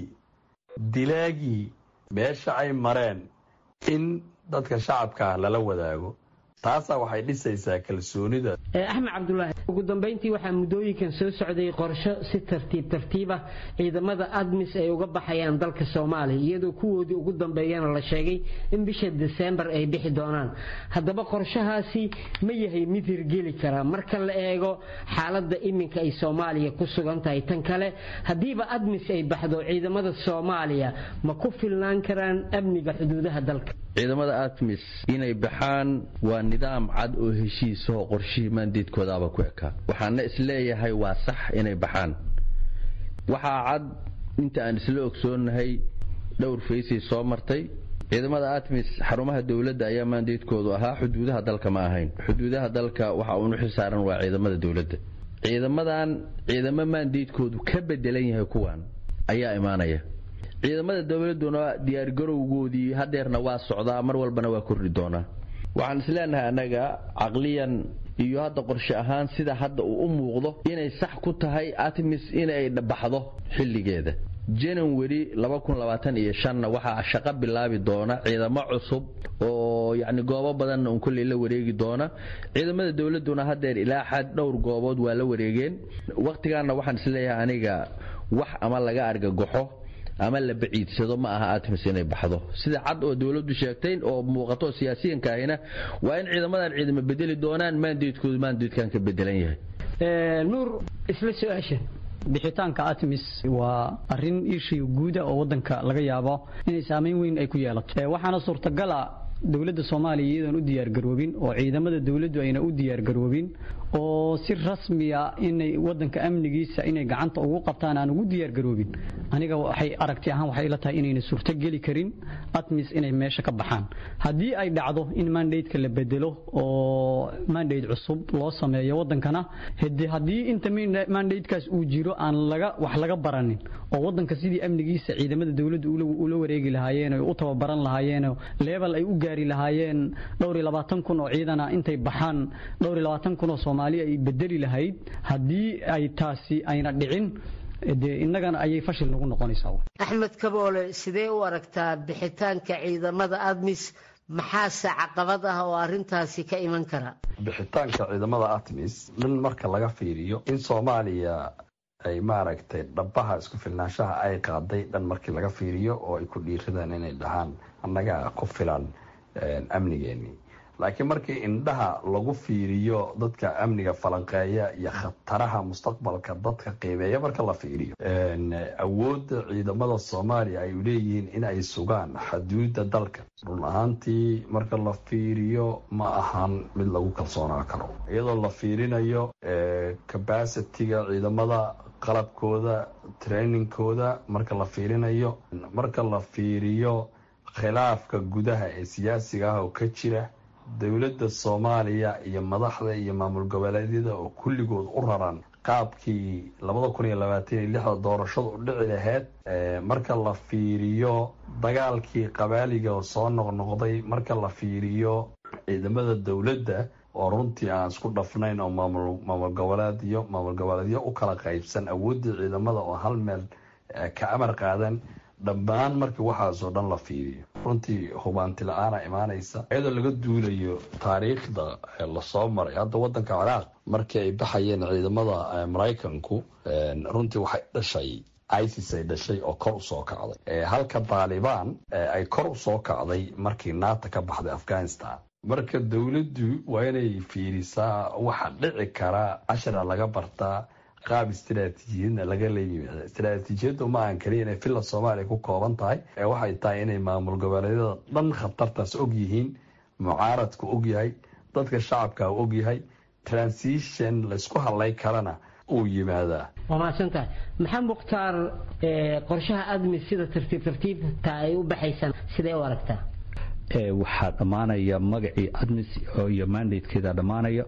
dilaagii meesha ay mareen in dadka shacabkaa lala wadaago taasaa waxay dhisaysaa kalsoonida axmed cabdulaahi ugu dambeyntii waxaa muddooyinkan soo socday qorsho si tartiib tartiibah ciidamada admis ay uga baxayaan dalka soomaaliya iyadoo kuwoodii ugu dambeeyana la sheegay in bisha desembar ay bixi doonaan haddaba qorshahaasi ma yahay mid hirgeli kara marka la eego xaaladda iminka ay soomaaliya ku sugan tahay tan kale haddiiba admis ay baxdo ciidamada soomaaliya ma ku filnaan karaan amniga xuduudaha dalka ciidamada atmis inay baxaan waa nidaam cad oo heshiisahoo qorshihii maandeedkoodaaba ku ekaa waxaana isleeyahay waa sax inay baxaan waxaa cad inta aan isla ogsoonahay dhowr faysay soo martay ciidamada atmis xarumaha dowladda ayaa maandeedkoodu ahaa xuduudaha dalka ma ahayn xuduudaha dalka waxa uunu xilsaaran waa ciidamada dowladda ciidamadan ciidamo maandeedkoodu ka bedelan yahay kuwan ayaa imaanaya ciidamada dowladuna diyaargarowgoodii hadeerna waa socdaa mar walbana waa kordhi doonaa waxaan isleenahay annaga caqliyan iyo hadda qorshe ahaan sida hadda uu u muuqdo inay sax ku tahay atmis inay baxdo xilligeeda janawari iyo shanna waxaa shaqo bilaabi doona ciidamo cusub oo yacni goobo badanna un kolley la wareegi doona ciidamada dowladduna hadeer ilaa xad dhowr goobood waa la wareegeen wakhtigaanna waxaan isleeyahay aniga wax ama laga argagaxo ama la baciidsado ma aha atmis inay baxdo sida cad oo dowladdu sheegtay oo muuqato siyaasiyanka ahina waa in ciidamadan ciidamo bedeli doonaan maandeedkoodu maandeedkan ka bedelan yahay nuur isla su-aasha bixitaanka atmis waa arin ishii guuda oo wadanka laga yaabo inay saameyn weyn ay ku yeelato waxaana suurtagala dowladda soomaaliya iyadoon u diyaargaroobin oo ciidamada dowladdu ayna u diyaargaroobin oo si rasmiya inay wadanka amnigiisa inay gacanta ugu qabtaan aan ugu diyaargaroobin aniga waxay aragti ahaan waxay la tahay inayna suurto geli karin atmis inay meesha ka baxaan haddii ay dhacdo in mandateka la bedelo oo mandate cusub loo sameeyo wadankana haddii inta mandatekaas uu jiro aan laga wax laga baranin oo wadanka sidii amnigiisa ciidamada dowladdu ula wareegi lahaayeen oo u tababaran lahaayeen leebel ay u gaari lahaayeen dhowr iyo labaatan kun oo ciidana intay baxaan dhowr iyo labaatan kun oo soomaali ay bedeli lahayd haddii ay taasi ayna dhicin dee innagana ayay fashil nagu noqonaysaa axmed kaboole sidee u aragtaa bixitaanka ciidamada admis maxaase caqabad ah oo arrintaasi ka iman kara bixitaanka ciidamada atmis dhan marka laga fiiriyo in soomaaliya ay maaragtay dhabaha isku filnaanshaha ay qaaday dhan markii laga fiiriyo oo ay ku dhiiradaan inay dhahaan annaga ku filan amnigeennii laakiin markii indhaha lagu fiiriyo dadka amniga falanqeeya iyo khataraha mustaqbalka dadka qiimeeya marka la fiiriyo awoodda ciidamada soomaaliya ay leeyihiin in ay sugaan xaduudda dalka run ahaantii marka la fiiriyo ma ahan mid lagu kalsoonaa karo iyadoo la fiirinayo cabacitiga ciidamada qalabkooda trainingkooda marka la fiirinayo marka la fiiriyo khilaafka gudaha ee siyaasiga ah oo ka jira dowladda soomaaliya iyo madaxda iyo maamul goboleedyada oo kulligood u raran qaabkii labada kun iyo labaatan iyo lixda doorashadu u dhici lahayd marka la fiiriyo dagaalkii qabaaliga oo soo noqnoqday marka la fiiriyo ciidamada dowladda oo runtii aan isku dhafnayn oo maamul goboleedyo maamul goboleedyo u kala qaybsan awooddii ciidamada oo hal meel ka amar qaadan dhammaan markii waxaasoo dhan la fiiriyo runtii hubaanti la-aana imaanaysa iyadoo laga duulayo taariikhda lasoo maray hadda wadanka ciraaq markii ay baxayeen ciidamada maraykanku runtii waxay dhashay isis ay dhashay oo kor usoo kacday halka taalibaan ay kor usoo kacday markii naata ka baxday afghanistan marka dowladdu waa inay fiirisaa waxa dhici kara cashara laga bartaa qaab istaraatiijiyadna laga leeyimid istaraatiijiyaddu ma aan kaliya inay villa soomaaliya ku kooban tahay ee waxay tahay inay maamul goboleedyada dhan khatartaas og yihiin mucaaradku og yahay dadka shacabka og yahay transition laysku hadlay karana uu yimaadaa waa mahadsantahay maxaa mukhtaar qorshaha admis sida tartiib tartiibta ay u baxaysaan siday u aragtaa waxaa dhammaanaya magacii admis iyo mandatekeeda dhammaanaya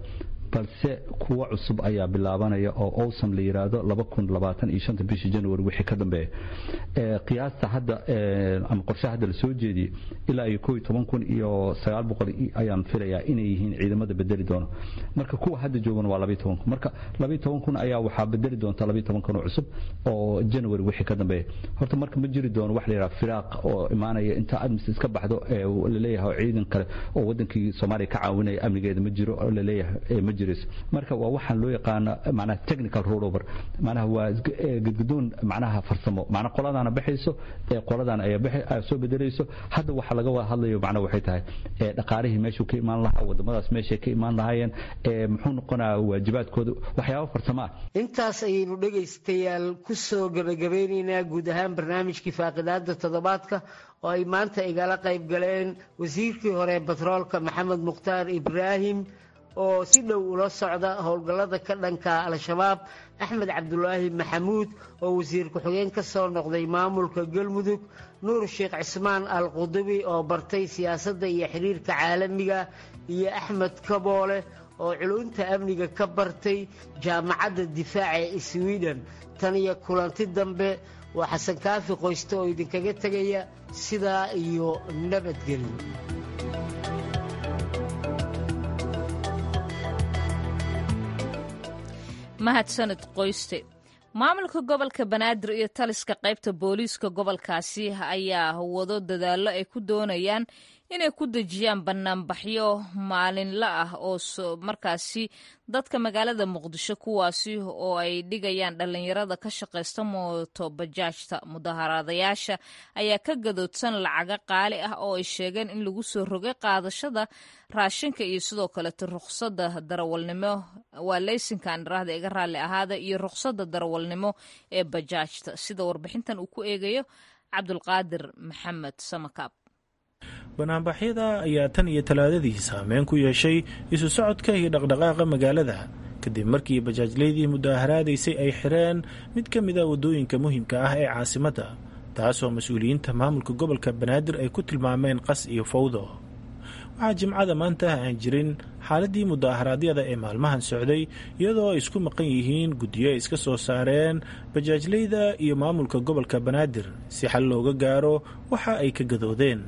balse kuwa cusub ayaa bilaabanaya oo owsam la yiraahdo bishii january wixii ka dambeeya qiyaasta hadda ama qorshe hadda la soo jeediyey ilaa iyo kun iyo ayaan filayaa inay yihiin ciidamada bedeli doono marka kuwa hadda joogana waa kun marka kun ayaa waxaa bedeli doonta kun oo cusub oo january wixii ka dambeeya horta marka ma jiri doono wax la yidhaha firaaq oo imaanaya inta admis iska baxdo laleeyahay ciidan kale oo wadankii soomaaliya ka caawinaya amnigeeda ma jiro oo laleeyahay ma jirayso marka waa waxaan loo yaqaano macnaha technical rollover macnaha waa gudgudoon macnaha farsamo macnaha qoladaana baxayso ee qoladan ayaa soo bedelayso hadda waxa laga wada hadlayo macnaha waxay tahay dhaqaalihii meeshuu ka imaan lahaa wadamadaas meeshay ka imaan lahaayeen muxuu noqonayaa waajibaadkooda waxyaabo farsamo ah intaas ayaynu dhegaystayaal ku soo gebagabeynaynaa guud ahaan barnaamijkii faaqidaada toddobaadka oo ay maanta igala qayb galeen wasiirkii hore batroolka maxamed mukhtaar ibraahim oo si dhow ula socda howlgallada ka dhanka al-shabaab axmed cabdulaahi maxamuud oo wasiir ku-xigeen ka soo noqday maamulka galmudug nuur sheekh cismaan al qudubi oo bartay siyaasadda iyo xiriirka caalamiga iyo axmed kaboole oo culunta amniga ka bartay jaamacadda difaaca ee sweden tan iyo kulanti dambe waa xasan kaafi qoyste oo idinkaga tegaya sidaa iyo nabadgelyo mahadsanid qoyste maamulka gobolka banaadir iyo taliska qaybta booliiska gobolkaasi ayaa wado dadaallo ay ku doonayaan inay ku dejiyaan banaanbaxyo maalinla ah oo markaasi dadka magaalada muqdisho kuwaasi oo ay dhigayaan dhallinyarada ka shaqaysta mooto bajaajta mudaharaadayaasha ayaa ka gadoodsan lacaga qaali ah oo ay sheegeen in lagu soo rogay qaadashada raashinka iyo sidoo kaleto ruqsadda darawalnimo waa leysinka andharaahda iga raalli ahaada iyo ruqsadda darawalnimo ee bajaajta sida warbixintan uu ku eegayo cabdulqaadir maxamed samakaab banaanbaxyada ayaa tan iyo talaadadii saameyn ku yeeshay isu socodka iyo dhaqdhaqaaqa magaalada kadib markii bajaajleydii mudaharaadaysay ay xireen mid ka mid a waddooyinka muhiimka ah ee caasimadda taasoo mas-uuliyiinta maamulka gobolka banaadir ay ku tilmaameen qas iyo fawdo waxaa jimcada maanta aan jirin xaaladii mudaharaadyada ee maalmahan socday iyadoo ay isku maqan yihiin guddiyo ay iska soo saareen bajaajleyda iyo maamulka gobolka banaadir si xal looga gaaro waxa ay ka gadoodeen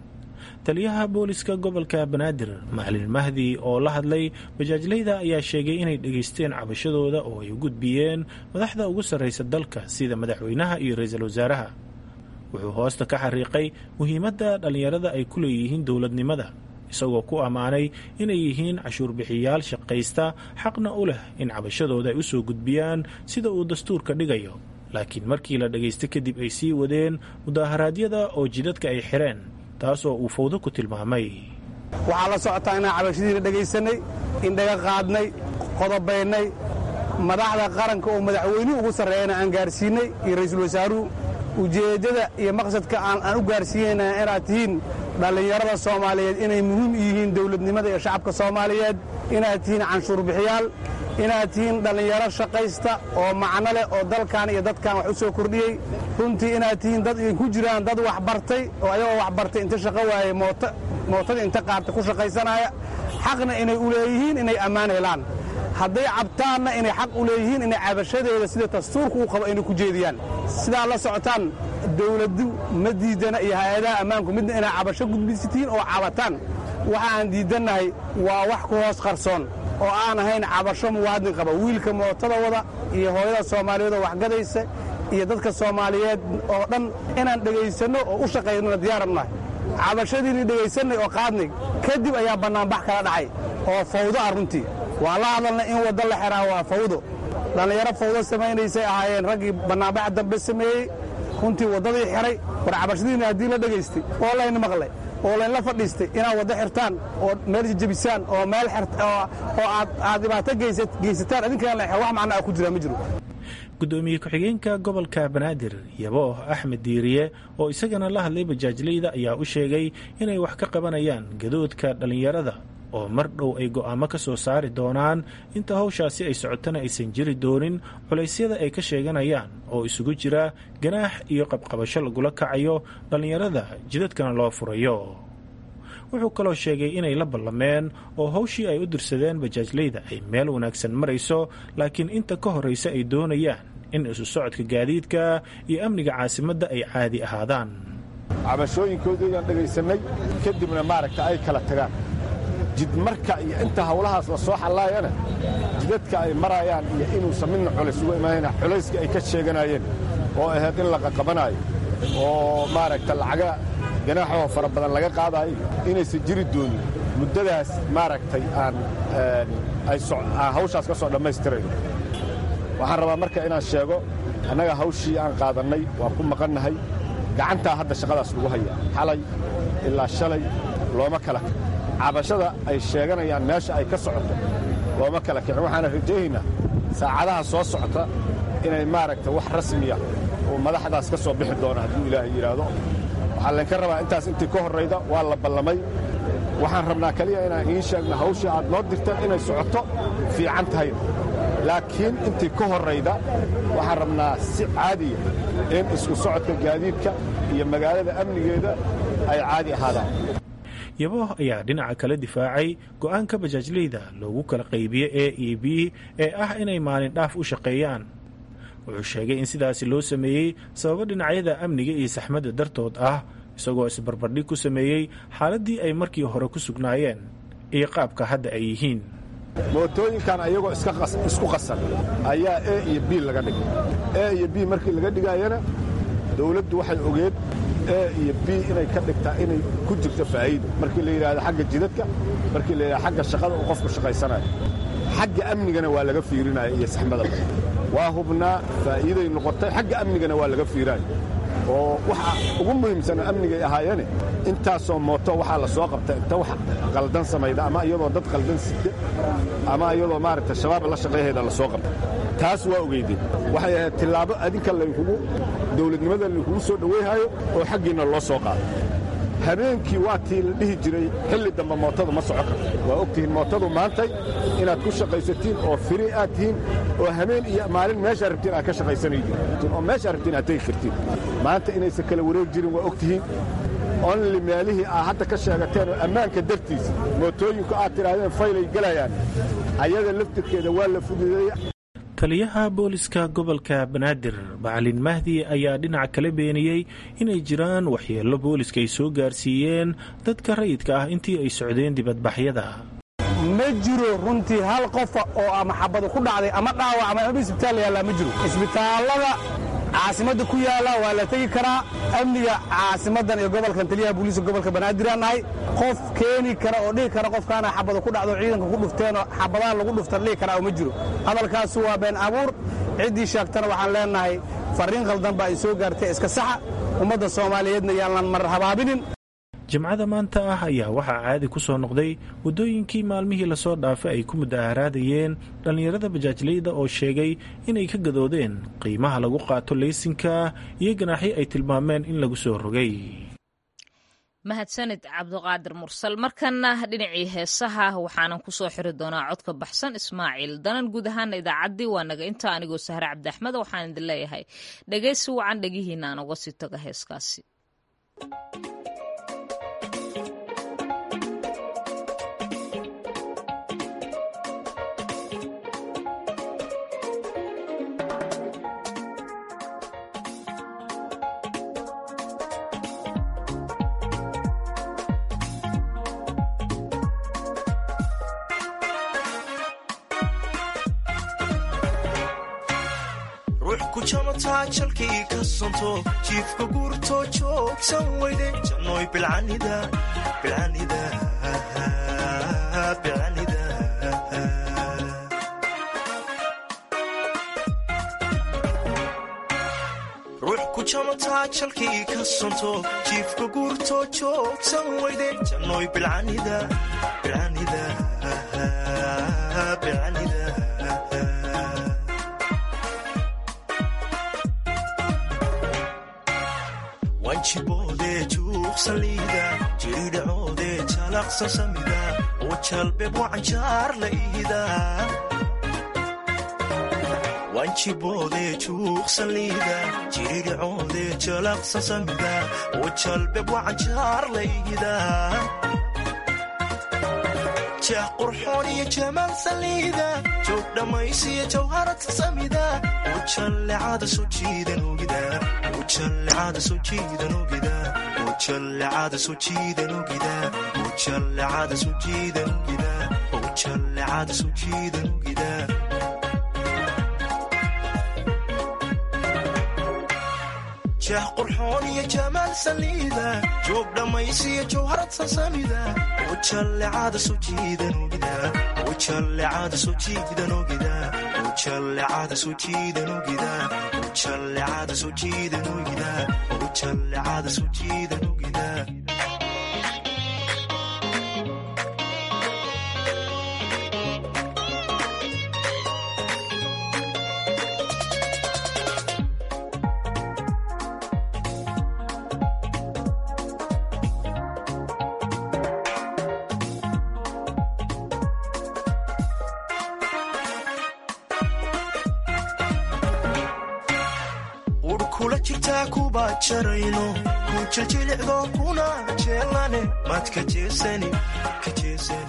taliyaha booliska gobolka banaadir macalin mahdi oo la hadlay bajaajleyda ayaa sheegay inay dhegaysteen cabashadooda oo ay u gudbiyeen madaxda ugu sarraysa dalka sida madaxweynaha iyo ra-iisul wasaaraha wuxuu hoosta ka xariiqay muhiimadda dhallinyarada ay ku leeyihiin dowladnimada isagoo ku ammaanay inay yihiin cashuurbixiyaal shaqaysta xaqna u leh in cabashadooda ay u soo gudbiyaan sida uu dastuurka dhigayo laakiin markii la dhagaysta kadib ay sii wadeen mudaharaadyada oo jidadka ay xireen taasoo uu fawdo ku tilmaamay waxaa la socotaa inaan cabashadiina dhegaysanay indhaga qaadnay qodobaynay madaxda qaranka oo madaxweynuhu ugu sarreeyana aan gaarsiinay iyo ra'iisul wasaaruhu ujeeddada iyo maqsadka aan u gaarsiinayna inaad tihiin dhallinyarada soomaaliyeed inay muhiim u yihiin dowladnimada iyo shacabka soomaaliyeed inaad tihiin canshuurbixiyaal inaad tihiin dhallinyaro shaqaysta oo macno leh oo dalkan iyo dadkan wax u soo kordhiyey runtii inaad tihiin dad ku jiraan dad wax bartay oo ayagoo wax bartay inta shaqo waayey mootadii inta qaarta ku shaqaysanaya xaqna inay u leeyihiin inay ammaan helaan hadday cabtaanna inay xaq u leeyihiin inay cabashadeeda sida dastuurka uu qabo inay ku jeediyaan sidaa la socotaan dawladdu ma diidana iyo hay-adaha ammaanku midna inay cabasho gudbisitiin oo cabataan waxa aan diidannahay waa wax ku hoos qarsoon oo aan ahayn cabasho muwaadin qaba wiilka mootada wada iyo hooyada soomaaliyeed oo waxgadaysa iyo dadka soomaaliyeed oo dhan inaan dhegaysanno oo u shaqaynona diyaarabnahay cabashadiinii dhegaysanay oo qaadnay kadib ayaa bannaanbax kala dhacay oo fawdo ah runtii waan la hadalnay in waddo la xeraa waa fawdo dhallinyaro fawdo samaynaysay ahaayeen raggii bannaanbaxa dambe sameeyey runtii waddadii xiray war cabashadiinni haddii la dhegaystay oo layna maqlay oo laynla fadhiistay inaad waddo xirtaan oo meel jejebisaan oo meel oo aad dhibaato geysataan adinkana la xer wax macnaa ku jiraa ma jiro gudoomiye ku-xigeenka gobolka banaadir yabo axmed diiriye oo isagana la hadlay bajaajleyda ayaa u sheegay inay wax ka qabanayaan gadoodka dhallinyarada oo mar dhow ay go'aamo ka soo saari doonaan inta hawshaasi ay socotana aysan jiri doonin culaysyada ay ka sheeganayaan oo isugu jira ganaax iyo qabqabasho lagula kacayo dhallinyarada jidadkana loo furayo wuxuu kaloo sheegay inay la ballameen oo howshii ay u dirsadeen bajaajleyda ay meel wanaagsan marayso laakiin inta ka horraysa ay doonayaan in isu socodka gaadiidka iyo amniga caasimadda ay caadi ahaadaan cabashooyinkoodayaan dhagaysannay kadibna maaragta ay kala tagaan jidmarka iyo inta hawlahaas la soo xallaayana jidadka ay marayaan iyo inuusan midna culays uga imaanayna culayska ay ka sheeganaayeen oo ahayd in la qaqabanaayo oo maaragta lacaga ganaaxoo fara badan laga qaadaayo inaysan jiri doonin muddadaas maaragtay aan aan hawshaas ka soo dhammaystirayno waxaan rabaa marka inaan sheego annaga hawshii aan qaadannay waan ku maqannahay gacantaa hadda shaqadaas lagu hayaa xalay ilaa shalay looma kala kicin cabashada ay sheeganayaan meesha ay ka socoto looma kala kicin waxaana rajaynaynaa saacadaha soo socota inay maaragta wax rasmiya oo madaxdaas ka soo bixi doona hadduu ilaahay yidhaahdo waxaa laynka rabaa intaas intii ka horrayda waa la ballamay waxaan rabnaa keliya inaan iin sheegno hawshii aad noo dirteen inay socoto fiican tahayna laakiin intii ka horrayda waxaan rabnaa si caadiya in isku socodka gaadiidka iyo magaalada amnigeeda ay caadi ahaadaan yabo ayaa dhinaca kale difaacay go'aanka bajaajleyda loogu kala qaybiye e e b ee ah inay maalin dhaaf u shaqeeyaan wuxuu sheegay in sidaasi loo sameeyey sababo dhinacyada amniga iyo saxmadda dartood ah isagoo isbarbardhig ku sameeyey xaaladdii ay markii hore ku sugnaayeen iyo qaabka hadda ay yihiin mootooyinkan ayagoo isku qasan ayaa e iyo b laga dhigay e iyo b markii laga dhigaayana dawladdu waxay ogeed e iyo b inay ka dhigtaa inay ku jirto faa'iido markii la yidhaahdo xagga jidadka markii la yidhahdo xagga shaqada uu qofku shaqaysanayo xagga amnigana waa laga fiirinaya iyo saxmadaba waa hubnaa faa'iiday noqotay xagga amnigana waa laga fiiraayo oo waxa ugu muhiimsana amnigay ahaayeene intaasoo mooto waxaa la soo qabta inta wax qaldan samayda ama iyadoo dad qaldan sida ama iyadoo maaragta shabaab la shaqayhayda la soo qabta taas waa ogeydeen waxay ahayd tillaabo adinka laynkugu dawladnimada laynkugu soo dhowayhayo oo xaggiinna loo soo qaado habeenkii waa tii la dhihi jiray xilli dambe mootadu ma soco karto waa og tihiin mootadu maantay inaad ku shaqaysatiin oo firi aad tihiin oo habeen iyo maalin meeshaa rabtiin aad ka shaqaysanaydiin oo meeshaa rabtiin aad tegi kartiin maanta inaysan kala wareeg jirin waa og tihiin onli meelihii aad hadda ka sheegateen oo ammaanka dartiisa mootooyinku aad tidhaahdeen faylay gelayaan ayada laftirkeeda waa la fududeeya taliyaha booliska gobolka banaadir bacalin mahdi ayaa dhinaca kala beeniyey inay jiraan waxyeello booliska ay soo gaarsiiyeen dadka rayidka ah intii ay socdeen dibadbaxyada ma jiro runtii hal qofa oo ama xabadu ku dhacday ama dhaawacmay ama isbitaal yaallaa ma jiro isbitaallada caasimadda ku yaalla waa la tegi karaa amniga caasimaddan iyo gobolkan taliyaha booliiska gobolka banaadir aan nahay qof keeni kara oo dhihi kara qofkaana xabada ku dhacdo ciidanka ku dhufteenoo xabadaha lagu dhuftan dhihi karaa oo ma jiro hadalkaasu waa been abuur ciddii sheegtana waxaan leennahay farriin khaldan baa ay soo gaartay iska saxa ummadda soomaaliyeedna yaanan mar habaabinin jimcada maanta ah ayaa waxaa caadi ku soo noqday waddooyinkii maalmihii lasoo dhaafay ay ku mudaharaadayeen dhallinyarada bajaajleyda oo sheegay inay ka gadoodeen qiimaha lagu qaato leysinka iyo ganaaxyo ay tilmaameen in lagu soo rogay mahadsanid cabdiqaadir mursal markana dhinacii heesaha waxaanan kusoo xiri doonaa codka baxsan ismaaciil danan guud ahaana idaacaddii waa naga inta anigoo sahre cabdiaxmed waxaan idin leeyahay dhegaysi wacan dhegihiina aan uga sii taga heeskaasi jalkii ka sonto jiifka guurtoo joogsan weyde jannoy bilcanida bilcanida bilcanida ruux ku jamataa jalkii ka sonto jiifka guurtoo joogsan weyde jannoy bilcanida bilcanida bilcanida wanjiboode juuqsaliida jiridhacoode jalaqsan samida oo jalbeeb wacanjaar la iida wanjiboode juuqsaliida jiridhacoode jalaqsan samida oo jalbeeb wacanjaar la iida jeex qurxoon iyo jamaal saliida joog dhammaysiyo jawharad samida ujallecada soo jiidan ogida ujallecada soo jiidan ogida ujallecada soo jiidan ogida ujallecada soo jiidan ogida ujallecada soo jiidan ogida jeex qurxoon iyo jamaal saliida joog dhammaysiyo jawharad sasamida ujallecada soo jiidan ogida ujallecada soo jiidan ogida ujallecada soo jiidan ogida ujallecada soo jiidan ogida ujallecada soo jiidan ogida kula jirtaa kuba jarayno ku jiljilicdo kuna jeelane maad ka jeesani ka jeesani